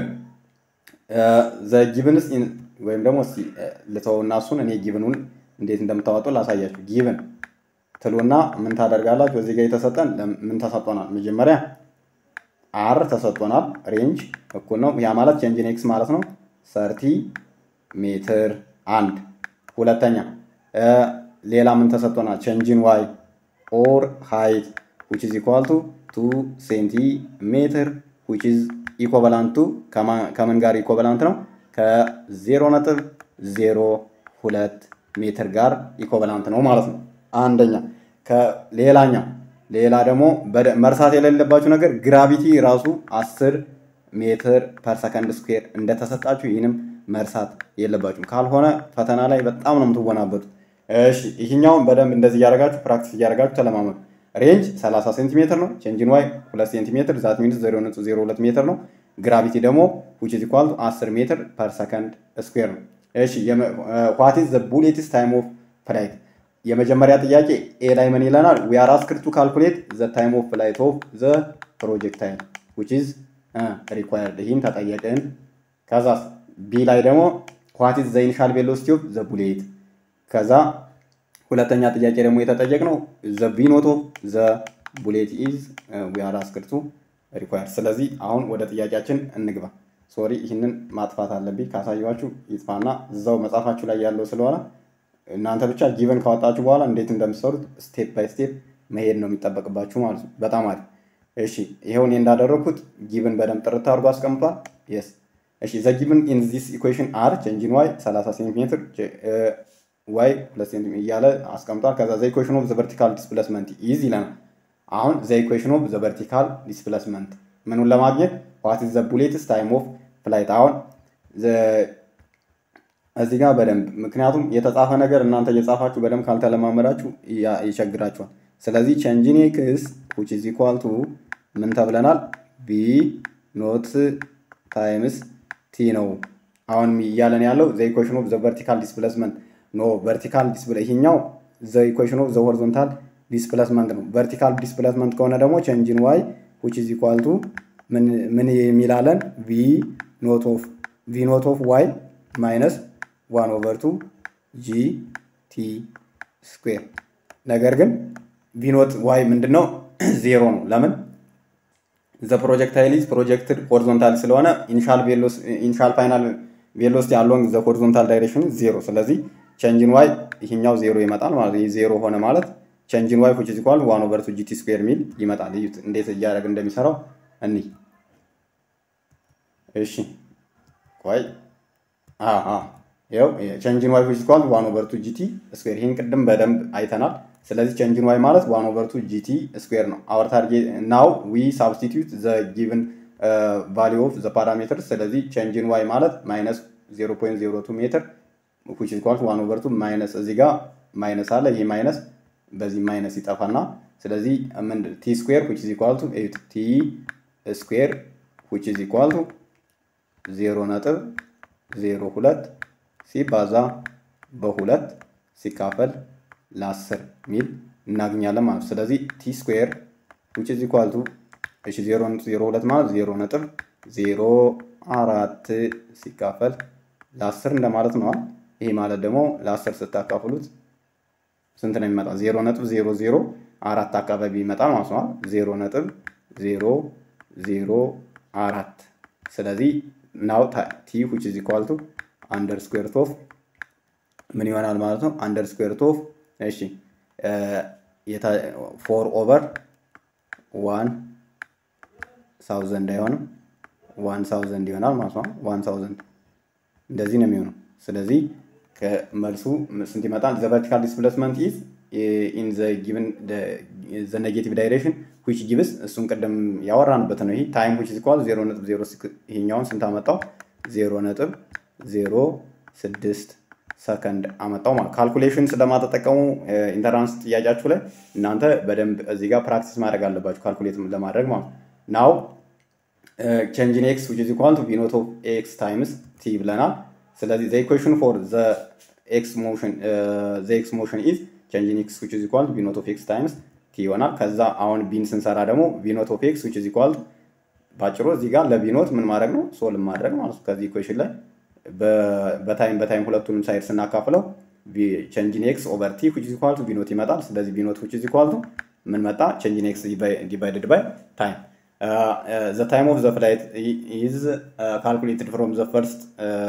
ዘ ጊቭንስ ወይም ደግሞ እስቲ ልተውና እሱን እኔ ጊቭኑን እንዴት እንደምታወጡ ላሳያችሁ። ጊቭን ትሉና ምን ታደርጋላችሁ? እዚህ ጋር የተሰጠን ምን ተሰጥቶናል? መጀመሪያ አር ተሰጥቶናል። ሬንጅ እኩል ነው። ያ ማለት ቼንጅን ኤክስ ማለት ነው ሰርቲ ሜትር አንድ ሁለተኛ ሌላ ምን ተሰጥቶናል? ቼንጅን ዋይ ኦር ሃይት ዊች ኢዝ ኢኳል ቱ ቱ ሴንቲሜትር ዊች ኢዝ ኢኮቨላንት ቱ ከምን ጋር ኢኮቨላንት ነው? ከዜሮ ነጥብ ዜሮ ሁለት ሜትር ጋር ኢኮቨላንት ነው ማለት ነው። አንደኛ ከሌላኛው ሌላ ደግሞ መርሳት የሌለባችሁ ነገር ግራቪቲ ራሱ አስር ሜትር ፐር ሰከንድ ስኩዌር እንደተሰጣችሁ ይህንም መርሳት የለባችሁም። ካልሆነ ፈተና ላይ በጣም ነው የምትወናበቱት። እሺ ይህኛውን በደንብ እንደዚህ እያደረጋችሁ ፕራክቲስ እያደረጋችሁ ተለማመዱ። ሬንጅ 30 ሴንቲሜትር ነው። ቼንጅን ዋይ 2 ሴንቲሜትር ዛት ሚኒት 0.02 ሜትር ነው። ግራቪቲ ደግሞ ዊች ኢዝ ኢኳል 10 ሜትር ፐር ሰከንድ ስኩዌር ነው። እሺ ዋት ኢዝ ዘ ቡሌትስ ታይም ኦፍ ፍላይት? የመጀመሪያ ጥያቄ ኤ ላይ ምን ይለናል? ዊ አር አስክድ ቱ ካልኩሌት ዘ ታይም ኦፍ ፍላይት ኦፍ ዘ ፕሮጀክታይል ዊች ኢዝ ሪኳየርድ ይህን ተጠየቅን። ከዛ ቢ ላይ ደግሞ ዋት ኢዝ ዘ ኢኒሻል ቬሎሲቲ ኦፍ ዘ ቡሌት። ከዛ ሁለተኛ ጥያቄ ደግሞ የተጠየቅነው ዘ ቢ ኖት ኦፍ ዘ ቡሌት ኢዝ ዊ አር አስክድ ቱ ሪኳየርድ። ስለዚህ አሁን ወደ ጥያቄያችን እንግባ። ሶሪ ይህንን ማጥፋት አለብኝ። ካሳየኋችሁ ይጥፋና እዛው መጽሐፋችሁ ላይ ያለው ስለሆነ እናንተ ብቻ ጊቨን ካወጣችሁ በኋላ እንዴት እንደምትሰሩት ስቴፕ ባይ ስቴፕ መሄድ ነው የሚጠበቅባችሁ ማለት ነው። በጣም አሪፍ። እሺ ይኸው እኔ እንዳደረግኩት ጊቭን በደንብ ጥርት አድርጎ አስቀምጧል። የስ እሺ ዘ ጊቭን ኢን ዚስ ኢኩዌሽን አር ቼንጅን ዋይ 30 ሴንቲሜትር ዋይ 2 ሴንቲሜትር እያለ አስቀምጧል። ከዛ ዘ ኢኩዌሽን ኦፍ ዘ ቨርቲካል ዲስፕሌስመንት ኢዝ ይለናል። አሁን ዘ ኢኩዌሽን ኦፍ ዘ ቨርቲካል ዲስፕሌስመንት ምኑን ለማግኘት ዋት ኢዝ ዘ ቡሌትስ ታይም ኦፍ ፍላይት አሁን እዚህ ጋር በደንብ ምክንያቱም የተጻፈ ነገር እናንተ እየጻፋችሁ በደንብ ካልተለማመዳችሁ ይቸግራችኋል። ስለዚህ ቼንጅን ኤክስ ዊች ኢዝ ኢኳል ቱ ምን ተብለናል? ቢ ኖት ታይምስ ቲ ነው። አሁን እያለን ያለው ዘ ኢኩዌሽን ኦፍ ዘ ቨርቲካል ዲስፕሌስመንት ኖ ቨርቲካል ዲስፕሌ ይሄኛው ዘ ኢኩዌሽን ኦፍ ዘ ሆሪዞንታል ዲስፕሌስመንት ነው። ቨርቲካል ዲስፕሌስመንት ከሆነ ደግሞ ቼንጅን ዋይ ዊች ኢዝ ኢኳል ቱ ምን የሚላለን ቪ ኖት ኦፍ ቪ ኖት ኦፍ ዋይ ማይነስ ዋን ኦቨር ቱ ጂ ቲ ስኩዌር ነገር ግን ቪኖት ዋይ ምንድን ነው? ዜሮ ነው። ለምን? ዘ ፕሮጀክታይል ኢዝ ፕሮጀክትድ ሆሪዞንታል ስለሆነ ኢኒሻል ፋይናል ቬሎሲቲ አሎንግ ዘ ሆሪዞንታል ዳይሬክሽን ዜሮ። ስለዚህ ቼንጅን ዋይ ይሄኛው ዜሮ ይመጣል ማለት ይህ ዜሮ ሆነ ማለት ቼንጅን ዋይ ዊች ኢዝ ኢኳል ዋን ኦቨር ቱ ጂቲ ስኩዌር ሚል ይመጣል። እዩት እንዴት እያደረግ እንደሚሰራው እኒ እሺ ቆይ ይኸው ቼንጅን ዋይ ዊች ኢዝ ኢኳል ዋን ኦቨር ቱ ጂቲ ስኩዌር ይህን ቅድም በደንብ አይተናል። ስለዚህ ቼንጅን ዋይ ማለት ዋን ኦቨር ቱ ጂቲ ስኩዌር ነው። አወር ታርጌት ናው ዊ ሳብስቲቱት ዘ ጊቭን ቫሊዩ ኦፍ ዘ ፓራሜትር። ስለዚህ ቼንጅን ዋይ ማለት ማይነስ 0.02 ሜትር ዊች ኢዝ ኢኳል ዋን ኦቨር ቱ ማይነስ እዚህ ጋር ማይነስ አለ። ይህ ማይነስ በዚህ ማይነስ ይጠፋና ስለዚህ ምንድን ቲ ስኩዌር ዊች ኢዝ ኢኳል ቱ ቲ ስኩዌር ዊች ኢዝ ኢኳል ቱ ዜሮ ነጥብ ዜሮ ሁለት ሲባዛ በሁለት ሲካፈል ለአስር ሚል እናገኛለን ማለት ነው። ስለዚህ ቲ ስኩዌር ዊች ኢዝ ኢኳል ቱ እሺ ዜሮ ነጥብ ዜሮ ሁለት ማለት ዜሮ ነጥብ ዜሮ አራት ሲካፈል ለአስር እንደማለት ነዋል። ይሄ ማለት ደግሞ ለአስር ስታካፍሉት ስንት ነው የሚመጣ? ዜሮ ነጥብ ዜሮ ዜሮ አራት አካባቢ ይመጣል ማለት ነው። ዜሮ ነጥብ ዜሮ ዜሮ አራት ስለዚህ ናው ቲ ዊች ኢዝ ኢኳል ቱ አንደር ስኩዌር ኦፍ ምን ይሆናል ማለት ነው? አንደር ስኩዌር ኦፍ እሺ ፎር ኦቨር ዋን ሳውዘንድ አይሆንም ዋን ሳውዘንድ ይሆናል ማለት ነው። ዋን ሳውዘንድ እንደዚህ ነው የሚሆነው። ስለዚህ ከመልሱ ስንት ይመጣል? ዘ ቨርቲካል ዲስፕሌስመንት ኢዝ ኢን ዘ ጊቭን ዘ ኔጌቲቭ ዳይሬክሽን ዊች ጊቭስ እሱን ቅድም ያወራንበት ነው። ይሄ ታይም ዊች ኢዝ ኢኳል ዜሮ ነጥብ ዜሮ ይሄኛውን ስንት አመጣው? ዜሮ ነጥብ ዜሮ ስድስት ሰከንድ አመጣው ማለት ካልኩሌሽን ስለማተጠቀሙ ኢንተራንስ ጥያቄያችሁ ላይ እናንተ በደንብ እዚህ ጋር ፕራክቲስ ማድረግ አለባችሁ ካልኩሌት ለማድረግ ማለት ናው ቼንጅን ኤክስ ዊች ኢዝ ኢኳል ቱ ቪ ኖት ኦፍ ኤክስ ታይምስ ቲ ብለናል። ስለዚህ ዘ ኢኩዌሽን ፎር ዘ ኤክስ ሞሽን ዘ ኤክስ ሞሽን ኢዝ ቼንጅን ኤክስ ዊች ኢዝ ኢኳል ቱ ቪ ኖት ኦፍ ኤክስ ታይምስ ቲ ይሆናል። ከዛ አሁን ቢን ስንሰራ ደግሞ ቪ ኖት ኦፍ ኤክስ ዊች ኢዝ ኢኳል ቱ ባጭሩ እዚህ ጋር ለቢኖት ምን ማድረግ ነው ሶልቭ ማድረግ ማለት ነው። ከዚህ ኢኩዌሽን ላይ በታይም በታይም ሁለቱንም ሳይድ ስናካፍለው ቼንጅን ኤክስ ኦቨር ቲ ዊች ኢዝ ኢኳል ቱ ቢኖት ይመጣል። ስለዚህ ቢኖት ዊች ኢዝ ኢኳል ቱ ምን መጣ? ቼንጅን ኤክስ ዲቫይድድ ባይ ታይም ዘ ታይም ኦፍ ዘ ፍላይት ኢዝ ካልኩሌትድ ፍሮም ዘ ፈርስት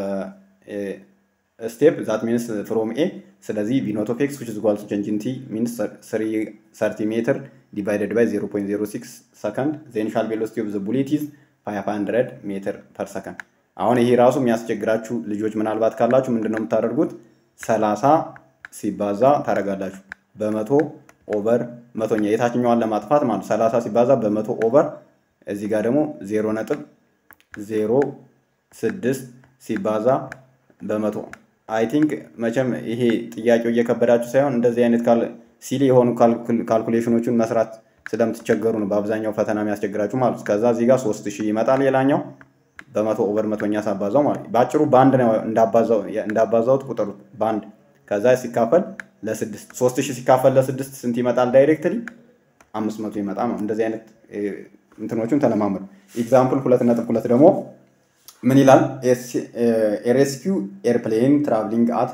ስቴፕ ዛት ሚንስ ፍሮም ኤ ስለዚህ ቪ ኖት ኦፍ ኤክስ ዊች ኢዝ ኢኳል ቱ ቼንጅን ቲ ሚንስ 30 ሜትር ዲቫይደድ ባይ 0.06 ሰከንድ ዘ ኢኒሻል ቬሎሲቲ ኦፍ ዘ ቡሌት ኢዝ 500 ሜትር ፐር ሰከንድ። አሁን ይሄ ራሱ የሚያስቸግራችሁ ልጆች ምናልባት ካላችሁ ምንድን ነው የምታደርጉት? 30 ሲባዛ ታደርጋላችሁ በመቶ ኦቨር መቶኛ የታችኛዋን ለማጥፋት ማለት 30 ሲባዛ በመቶ ኦቨር እዚህ ጋር ደግሞ 0 ነጥብ 0 ስድስት ሲባዛ በመቶ አይ ቲንክ መቼም ይሄ ጥያቄው እየከበዳችሁ ሳይሆን እንደዚህ አይነት ሲሊ የሆኑ ካልኩሌሽኖችን መስራት ስለምትቸገሩ ነው በአብዛኛው ፈተና የሚያስቸግራችሁ ማለት ከዛ እዚህ ጋር ሶስት ሺህ ይመጣል ሌላኛው በመቶ ኦቨር መቶኛ ሳባዛው ማለት በአጭሩ በአንድ ነው እንዳባዛውት ቁጥሩት በአንድ ከዛ ሲካፈል ለስድስት ሶስት ሺህ ሲካፈል ለስድስት ስንት ይመጣል ዳይሬክትሊ አምስት መቶ ይመጣ ነው እንደዚህ አይነት እንትኖቹን ተለማመዱ። ኤግዛምፕል ሁለት ነጥብ ሁለት ደግሞ ምን ይላል? ኤሬስኪው ኤርፕሌን ትራቭሊንግ አት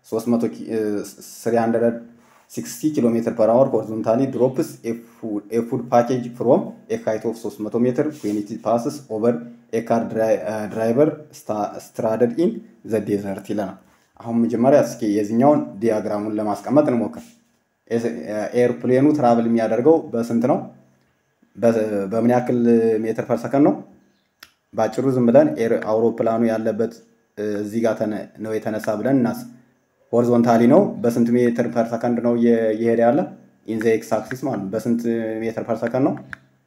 360 ኪሎ ሜትር ፐር አወር ሆሪዞንታሊ ድሮፕስ ኤ ፉድ ፓኬጅ ፍሮም ኤ ሃይት ኦፍ 300 ሜትር ዌን ኢት ፓስስ ኦቨር ኤ ካር ድራይቨር ስትራደድ ኢን ዘ ዴዘርት ይለናል። አሁን መጀመሪያ እስኪ የዚህኛውን ዲያግራሙን ለማስቀመጥ እንሞክር። ኤርፕሌኑ ትራቭል የሚያደርገው በስንት ነው? በምን ያክል ሜትር ፐር ሰከንድ ነው? በአጭሩ ዝም ብለን አውሮፕላኑ ያለበት እዚህ ጋር ነው የተነሳ ብለን እናስ ሆሪዞንታሊ ነው። በስንት ሜትር ፐር ሰከንድ ነው እየሄደ ያለ? ኢን ዘ ኤክስ አክሲስ ማለት ነው። በስንት ሜትር ፐር ሰከንድ ነው?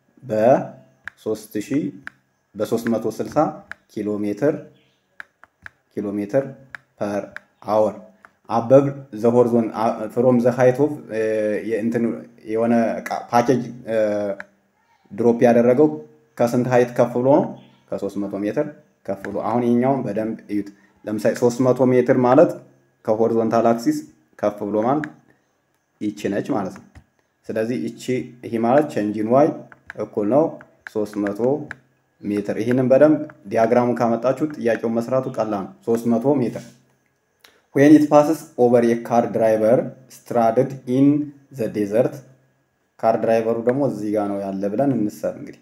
በ3000 በ360 ኪሎ ሜትር ኪሎ ሜትር ፐር አወር አበብ ዘ ሆሪዞን ፍሮም ዘ ሃይት ኦፍ እንትን የሆነ ፓኬጅ ድሮፕ ያደረገው ከስንት ሃይት ከፍ ብሎ ነው? ከ300 ሜትር ከፍ ብሎ። አሁን ይሄኛውን በደንብ እዩት። ለምሳሌ 300 ሜትር ማለት ከሆሪዞንታል አክሲስ ከፍ ብሎ ማለት ይቺ ነች ማለት ነው። ስለዚህ ይቺ ይሄ ማለት ቼንጂን ዋይ እኩል ነው 300 ሜትር። ይህንን በደንብ ዲያግራሙን ካመጣችሁ ጥያቄውን መስራቱ ቀላል ነው። 300 ሜትር ዌን ኢት ፓስስ ኦቨር የካር ድራይቨር ስትራድድ ኢን ዘ ዴዘርት ካር ድራይቨሩ ደግሞ እዚህ ጋር ነው ያለ ብለን እንሰብ እንግዲህ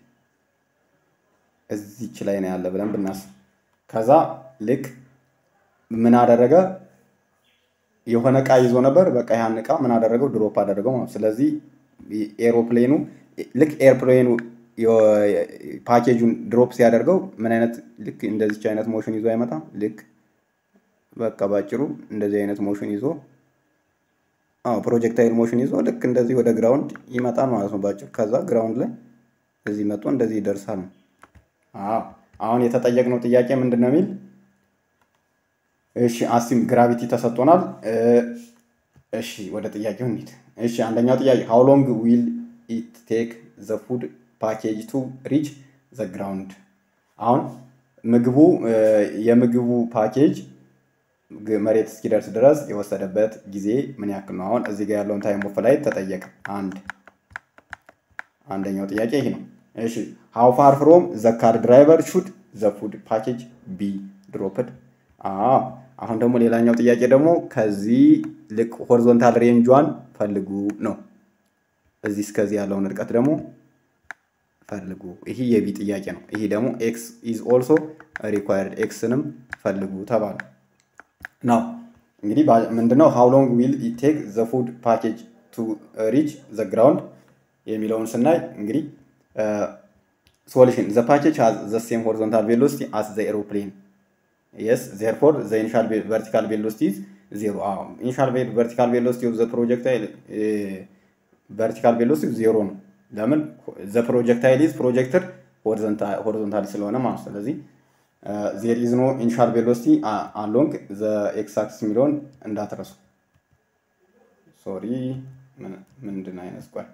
እዚች ላይ ነው ያለ ብለን ብናስብ ከዛ ልክ ምን አደረገ የሆነ እቃ ይዞ ነበር በቃ ያን እቃ ምን አደረገው ድሮፕ አደረገው ማለት ስለዚህ ኤሮፕሌኑ ልክ ኤርፕሌኑ ፓኬጁን ድሮፕ ሲያደርገው ምን አይነት ልክ እንደዚች አይነት ሞሽን ይዞ አይመጣም ልክ በቃ ባጭሩ እንደዚህ አይነት ሞሽን ይዞ አዎ ፕሮጀክታይል ሞሽን ይዞ ልክ እንደዚህ ወደ ግራውንድ ይመጣል ማለት ነው ባጭሩ ከዛ ግራውንድ ላይ እዚህ መጥቶ እንደዚህ ይደርሳል ነው አዎ አሁን የተጠየቅነው ጥያቄ ምንድን ነው የሚል እሺ አሲም ግራቪቲ ተሰጥቶናል እሺ ወደ ጥያቄው እንሂድ እሺ አንደኛው ጥያቄ ሃው ሎንግ ዊል ኢት ቴክ ዘ ፉድ ፓኬጅ ቱ ሪች ዘ ግራውንድ አሁን ምግቡ የምግቡ ፓኬጅ መሬት እስኪደርስ ድረስ የወሰደበት ጊዜ ምን ያክል ነው? አሁን እዚህ ጋር ያለውን ታይም ኦፍ ላይ ተጠየቀ። አንድ አንደኛው ጥያቄ ይሄ ነው። እሺ ሃው ፋር ፍሮም ዘ ካር ድራይቨር ሹድ ዘ ፉድ ፓኬጅ ቢ ድሮፕድ። አሁን ደግሞ ሌላኛው ጥያቄ ደግሞ ከዚህ ልቅ ሆሪዞንታል ሬንጇን ፈልጉ ነው። እዚህ እስከዚህ ያለውን ርቀት ደግሞ ፈልጉ። ይሄ የቢ ጥያቄ ነው። ይሄ ደግሞ ኤክስ ኢዝ ኦልሶ ሪኳየርድ ኤክስንም ፈልጉ ተባለ። ናው እንግዲህ ምንድነው ሃው ሎንግ ዊል ኢት ቴክ ዘ ፉድ ፓኬጅ ቱ ሪች ዘ ግራውንድ የሚለውን ስናይ እንግዲህ ሶሉሽን ዘ ፓኬጅ ሃዝ ዘ ሴም ሆሪዞንታል ቬሎሲቲ አስ ዘ ኤሮፕሌን የስ ዜርፎር ዘ ኢኒሻል ቨርቲካል ቬሎሲቲ ኢዝ ዜሮ። ኢኒሻል ቨርቲካል ቬሎሲቲ ኦፍ ዘ ፕሮጀክታይል ቨርቲካል ቬሎሲቲ ዜሮ ነው። ለምን ዘ ፕሮጀክታይል ኢዝ ፕሮጀክትድ ሆሪዞንታሊ ስለሆነ ማለት ስለዚህ ዜር ኢዝ ኖ ኢኒሻል ቬሎሲቲ አሎንግ ዘ ኤክስ አክሲስ የሚለውን እንዳትረሱ። ሶሪ ምንድን አይነት ቆይ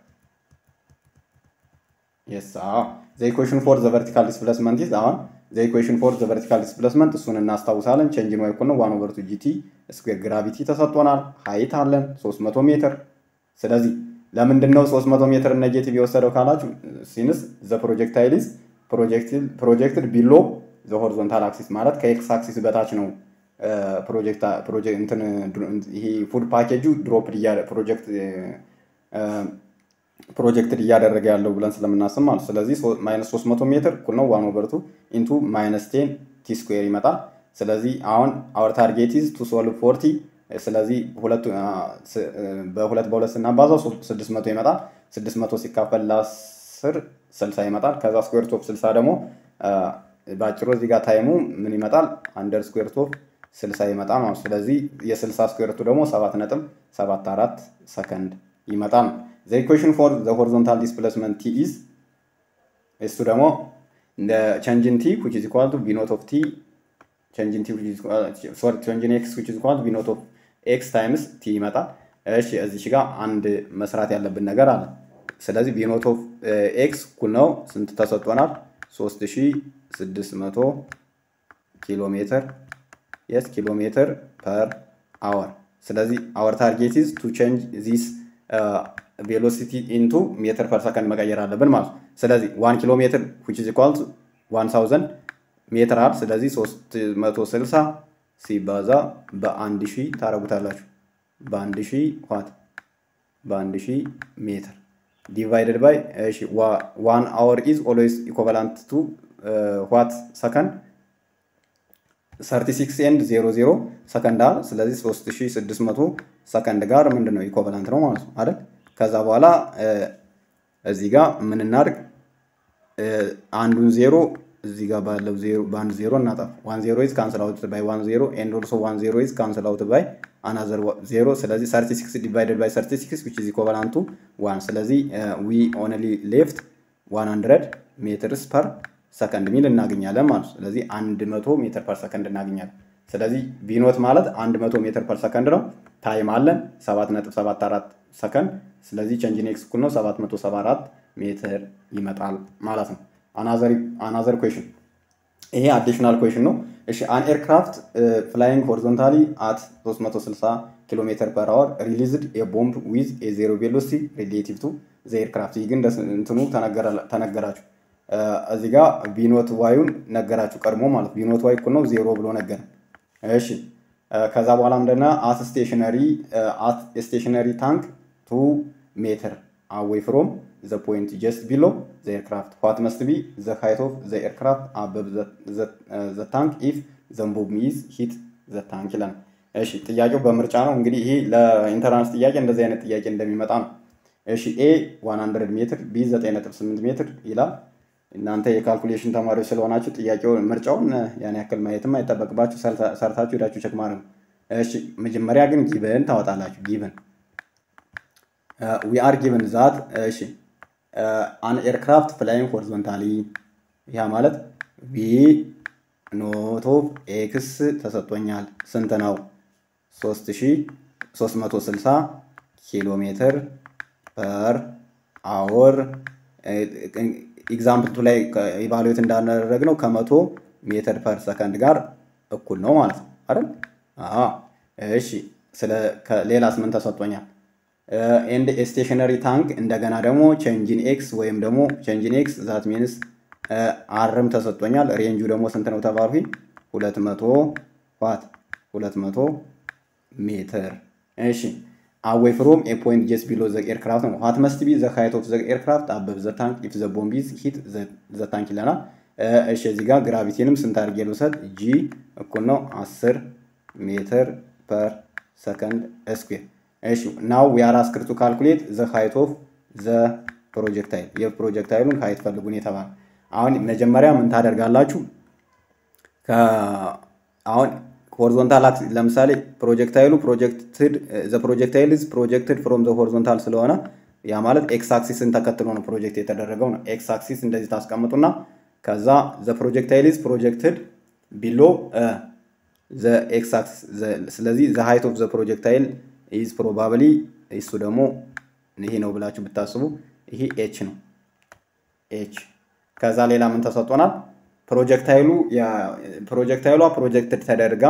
የስ ዘ ኢኩዌሽን ፎር ዘ ቨርቲካል ዲስፕሌስመንት ኢዝ አሁን ዘ ኢኩዌሽን ፎር ዘ ቨርቲካል ዲስፕሌስመንት እሱን እናስታውሳለን። ቼንጅ ነው እኩል ነው ዋን ኦቨር ቱ ጂቲ ስኩዌር ግራቪቲ ተሰጥቶናል። ሀይት አለን 300 ሜትር። ስለዚህ ለምንድን ነው 300 ሜትር ኔጌቲቭ የወሰደው ካላችሁ ሲንስ ዘ ፕሮጀክታይል ኢዝ ፕሮጀክትድ ቢሎ ዘ ሆሪዞንታል አክሲስ ማለት ከኤክስ አክሲስ በታች ነው ይሄ ፉድ ፓኬጁ ድሮፕ ፕሮጀክት ፕሮጀክትድ እያደረገ ያለው ብለን ስለምናስብ ማለት ስለዚህ ማይነስ 300 ሜትር እኩል ነው ዋን ኦቨር ቱ ኢንቱ ማይነስ ቴን ቲ ስኩዌር ይመጣል። ስለዚህ አሁን አወር ታርጌት ኢዝ ቱ ሶልቭ ፎርቲ ስለዚህ ሁለቱ በሁለት በሁለት ስናባዛው 600 ይመጣል። 600 ሲካፈል ለ10 60 ይመጣል። ከዛ ስኩዌር ቶፕ 60 ደግሞ በአጭሩ እዚህ ጋር ታይሙ ምን ይመጣል? አንደር ስኩዌር ቶፕ 60 ይመጣል ማለት ስለዚህ የ60 ስኩዌርቱ ደግሞ 7 ነጥብ 74 ሰከንድ ይመጣል። ዘ ኢኩዌሽን ፎር ዘ ሆሪዞንታል ዲስፕሌስመንት ቲ ኢዝ እሱ ደግሞ እንደ ቼንጅን ቲ which is equal to v not of t ቼንጅን ቲ ሶሪ ቼንጅን ኤክስ which is equal to v not of x ታይምስ ቲ ይመጣል። እሺ እዚች ጋር አንድ መስራት ያለብን ነገር አለ። ስለዚህ v not of x እኩል ነው ስንት ተሰጥቶናል? 3600 ኪሎ ሜትር የስ ኪሎ ሜትር ፐር አወር። ስለዚህ አወር ታርጌት ኢዝ ቱ ቼንጅ ዚስ ቬሎሲቲ ኢንቱ ሜትር ፐር ሰከንድ መቀየር አለብን ማለት ነው። ስለዚህ ዋን ኪሎ ሜትር ዊች ኢዝ ኢኳል ዋን ሳውዘንድ ሜትር አል ስለዚህ 360 ሲባዛ በአንድ ሺህ ታረጉታላችሁ። በአንድ ሺህ ዋት በአንድ ሺህ ሜትር ዲቫይደድ ባይ እሺ ዋን አወር ኢዝ ኦልዌይስ ኢኮቫላንት ቱ ዋት ሰከንድ 36 ኤንድ 00 ሰከንድ አለ። ስለዚህ 3600 ሰከንድ ጋር ምንድን ነው ኢኮቫላንት ነው ማለት ነው አይደል? ከዛ በኋላ እዚህ ጋር ምን እናድርግ? አንዱን ዜሮ እዚህ ጋር ባለው ዜሮ በአንድ ዜሮ እናጠፍ። ዋን ዜሮ ኢዝ ካንስል አውት ባይ ዋን ዜሮ ኤንድ ኦልሶ ዋን ዜሮ ኢዝ ካንስል አውት ባይ አናዘር ዜሮ። ስለዚህ 36 ዲቫይደድ ባይ 36 ዊች ኢዝ ኢኮቫላንት ቱ ዋን። ስለዚህ ዊ ኦንሊ ሌፍት 100 ሜትርስ ፐር ሰከንድ ሚል እናገኛለን ማለት ነው። ስለዚህ 100 ሜትር ፐር ሰከንድ እናገኛለን። ስለዚህ ቪኖት ማለት 100 ሜትር ፐር ሰከንድ ነው። ታይም አለን 7.74 ሰከንድ። ስለዚህ ቼንጅ ኤክስ እኩል ነው 774 ሜትር ይመጣል ማለት ነው። አናዘር ኩዌሽን ይሄ አዲሽናል ኩዌሽን ነው። እሺ አን ኤርክራፍት ፍላይንግ ሆሪዞንታሊ አት 360 ኪሎ ሜትር ፐር አወር ሪሊዝድ ኤ ቦምብ ዊዝ ኤ ዜሮ ቬሎሲቲ ሪሌቲቭ ቱ ዘ ኤርክራፍት። ይህ ግን እንትኑ ተነገራችሁ እዚህ ጋር ቪኖት ዋዩን ነገራችሁ ቀድሞ ማለት ቪኖት ዋይ እኩል ነው ዜሮ ብሎ ነገረ። እሺ ከዛ በኋላ ምንድነው አት ስቴሽነሪ አት ስቴሽነሪ ታንክ ቱ ሜትር አዌይ ፍሮም ዘ ፖይንት ጀስት ቢሎ ዘ ኤርክራፍት ዋት መስት ቢ ዘ ሃይት ኦፍ ዘ ኤርክራፍት አበብ ዘ ታንክ ኢፍ ዘንቦብ ሚዝ ሂት ዘ ታንክ ይላል። እሺ ጥያቄው በምርጫ ነው እንግዲህ ይሄ ለኢንተራንስ ጥያቄ እንደዚህ አይነት ጥያቄ እንደሚመጣ ነው። እሺ ኤ 100 ሜትር ቢ 9.8 ሜትር ይላል። እናንተ የካልኩሌሽን ተማሪዎች ስለሆናችሁ ጥያቄውን ምርጫውን ያን ያክል ማየትም አይጠበቅባችሁ ሰርታችሁ ሄዳችሁ ቸክ ማድረግ ነው። እሺ መጀመሪያ ግን ጊቨን ታወጣላችሁ። ጊቨን ዊ አር ጊቨን ዛት እሺ አን ኤርክራፍት ፍላይንግ ሆሪዞንታሊ ያ ማለት ቪ ኖት ኦፍ ኤክስ ተሰጥቶኛል። ስንት ነው? 3360 ኪሎ ሜትር ፐር አወር ኤግዛምፕልቱ ላይ ኢቫሉዌት እንዳደረግነው ከመቶ ሜትር ፐር ሰከንድ ጋር እኩል ነው ማለት ነው አይደል? እሺ ስለ ሌላስ ምን ተሰጥቶኛል? ኤንድ ስቴሽነሪ ታንክ እንደገና ደግሞ ቼንጂን ኤክስ ወይም ደግሞ ቼንጂን ኤክስ ዛት ሚንስ አርም ተሰጥቶኛል። ሬንጁ ደግሞ ስንት ነው ተባልኩኝ? ሁለት መቶ ዋት ሁለት መቶ ሜትር እሺ አዌይ ፍሮም ኤ ፖይንት ጀስት ቢሎ ዘ ኤርክራፍት ነው። ዋት መስት ቢ ዘ ሃይት ኦፍ ዘ ኤርክራፍት አበብ ዘ ታንክ ኢፍ ዘ ቦምብ ኢዝ ሂት ዘ ታንክ ይለናል። እሺ እዚህ ጋር ግራቪቲንም ስንት አድርጌ ልውሰድ? ጂ እኩል ነው 10 ሜትር ፐር ሰከንድ ስኩዌር። እሺ ናው ዊ አር አስክድ ቱ ካልኩሌት ዘ ሃይት ኦፍ ዘ ፕሮጀክታይል የፕሮጀክታይሉን ሃይት ፈልጉን የተባለ አሁን መጀመሪያ ምን ታደርጋላችሁ? አሁን ሆሪዞንታል አክሲስ ለምሳሌ ፕሮጀክታይሉ ፕሮጀክትድ ዘ ፕሮጀክታይል ኢዝ ፕሮጀክትድ ፍሮም ዘ ሆሪዞንታል ስለሆነ ያ ማለት ኤክስ አክሲስን ተከትሎ ነው ፕሮጀክት የተደረገው ነው። ኤክስ አክሲስ እንደዚህ ታስቀምጡና ከዛ ዘ ፕሮጀክታይል ኢዝ ፕሮጀክትድ ቢሎ ዘ ኤክስ አክሲስ ስለዚህ ዘ ሃይት ኦፍ ዘ ፕሮጀክታይል ኢዝ ፕሮባብሊ እሱ ደግሞ ይሄ ነው ብላችሁ ብታስቡ ይሄ ኤች ነው ኤች ከዛ ሌላ ምን ተሰጥቶናል? ፕሮጀክታይሉ ፕሮጀክታይሏ ፕሮጀክትድ ተደርጋ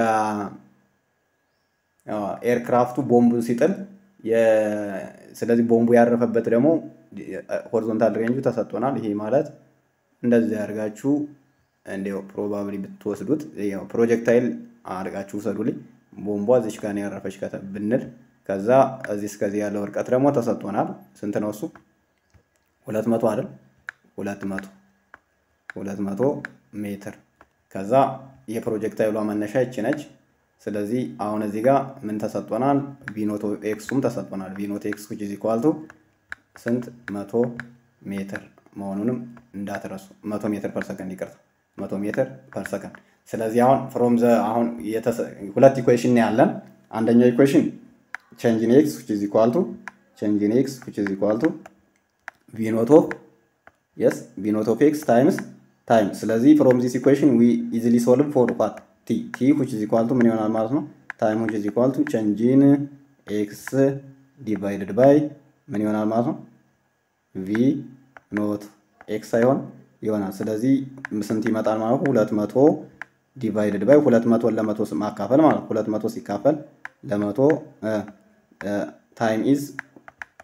ኤርክራፍቱ ቦምቡን ሲጥል ስለዚህ ቦምቡ ያረፈበት ደግሞ ሆሪዞንታል ሬንጁ ተሰጥቶናል። ይሄ ማለት እንደዚህ ያደርጋችሁ እንዲያው ፕሮባብሊ ብትወስዱት ያው ፕሮጀክታይል አድርጋችሁ ውሰዱልኝ። ቦምቧ እዚች ጋር ነው ያረፈች ብንል ከዛ እዚህ እስከዚህ ያለው እርቀት ደግሞ ተሰጥቶናል። ስንት ነው እሱ? ሁለት መቶ አይደል? ሁለት መቶ ሁለት መቶ ሜትር ከዛ የፕሮጀክታይሏ መነሻ ይቺ ነች። ስለዚህ አሁን እዚህ ጋር ምን ተሰጥቶናል? ቪኖቶ ኤክሱም ተሰጥቶናል። ቪኖቶ ኤክስ ዊች ኢዝ ኢኳል ቱ ስንት መቶ ሜትር መሆኑንም እንዳትረሱ። መቶ ሜትር ፐር ሰከንድ ይቅርታ፣ መቶ ሜትር ፐር ሰከንድ። ስለዚህ አሁን ፍሮም ዘ አሁን ሁለት ኢኩዌሽን ነው ያለን። አንደኛው ኢኩዌሽን ቼንጅን ኤክስ ዊች ኢዝ ኢኳል ቱ ቼንጅን ኤክስ ዊች ኢዝ ኢኳል ቱ ቪኖቶ የስ ቪኖት ኦፍ ኤክስ ታይምስ ታይም። ስለዚህ ፍሮም ዚስ ኢኩዌሽን ዊ ኢዚሊ ሶልቭ ፎር ዋት ቲ ቲ ዊች ኢዝ ኢኳል ቱ ምን ይሆናል ማለት ነው? ታይም ዊች ኢዝ ኢኳል ቱ ቼንጂን ኤክስ ዲቫይድድ ባይ ምን ይሆናል ማለት ነው? ቪ ኖት ኤክስ ሳይሆን ይሆናል። ስለዚህ ስንት ይመጣል ማለት ነው? ሁለት መቶ ዲቫይድድ ባይ ሁለት መቶን ለመቶ ማካፈል ማለት ሁለት መቶ ሲካፈል ለመቶ ታይም ኢዝ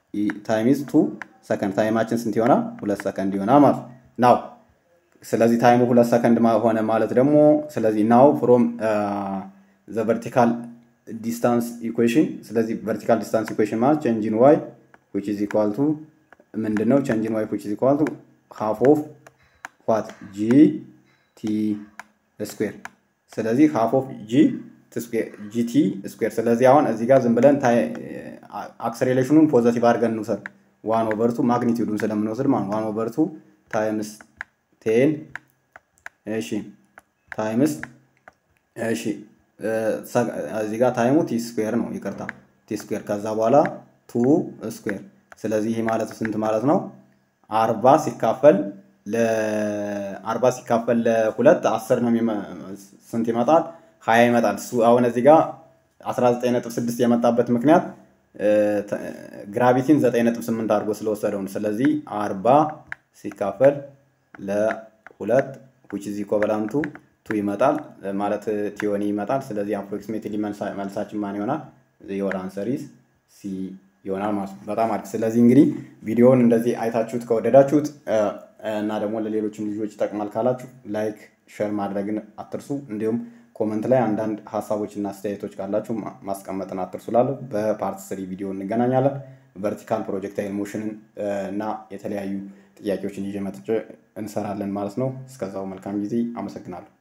ታይም ኢዝ ቱ ሰከንድ ታይማችን ስንት ይሆናል? ሁለት ሰከንድ ይሆናል ማለት ናው። ስለዚህ ታይሙ ሁለት ሰከንድ ሆነ ማለት ደግሞ ስለዚህ ናው ፍሮም ዘ ቨርቲካል ዲስታንስ ኢኩዌሽን ስለዚህ ቨርቲካል ዲስታንስ ኢኩዌሽን ማለት ቼንጅን ዋይ ዊች ኢዝ ኢኳል ቱ ምንድን ነው? ቼንጅን ዋይ ዊች ኢዝ ኢኳል ቱ ሃፍ ኦፍ ዋት ጂ ቲ ስኩዌር ስለዚህ ሃፍ ኦፍ ጂ ጂቲ ስኩዌር ስለዚህ አሁን እዚህ ጋር ዝም ብለን አክሰሌሬሽኑን ፖዘቲቭ አድርገን እንውሰድ ዋን ኦቨርቱ ማግኒቲዩዱን ስለምንወስድ ማለት ዋን ኦቨርቱ ታይምስ ቴን እሺ ታይምስ እሺ እዚህ ጋር ታይሙ ቲ ስኩዌር ነው ይቅርታ ቲ ስኩዌር ከዛ በኋላ ቱ ስኩዌር ስለዚህ ይህ ማለት ስንት ማለት ነው አርባ ሲካፈል ለአርባ ሲካፈል ለሁለት አስር ነው ስንት ይመጣል ሀያ ይመጣል እሱ አሁን እዚህ ጋር 19.6 የመጣበት ምክንያት ግራቪቲን 9.8 አድርጎ ስለወሰደው ነው ስለዚህ አርባ ሲካፈል ለሁለት ዊች ኢዝ ኢኮቨላንቱ ቱ ይመጣል ማለት ቲዮኒ ይመጣል ስለዚህ አፕሮክሲሜትሊ መልሳችን ማን ይሆናል የወር አንሰሪስ ሲ ይሆናል ማለት ነው በጣም አሪፍ ስለዚህ እንግዲህ ቪዲዮውን እንደዚህ አይታችሁት ከወደዳችሁት እና ደግሞ ለሌሎችም ልጆች ይጠቅማል ካላችሁ ላይክ ሸር ማድረግን አትርሱ እንዲሁም ኮመንት ላይ አንዳንድ ሀሳቦችና አስተያየቶች ካላችሁ ማስቀመጥን አትርሱ ላለሁ በፓርት ስሪ ቪዲዮ እንገናኛለን ቨርቲካል ፕሮጀክታይል ሞሽንን እና የተለያዩ ጥያቄዎችን ይዤ መጥቼ እንሰራለን ማለት ነው እስከዛው መልካም ጊዜ አመሰግናለሁ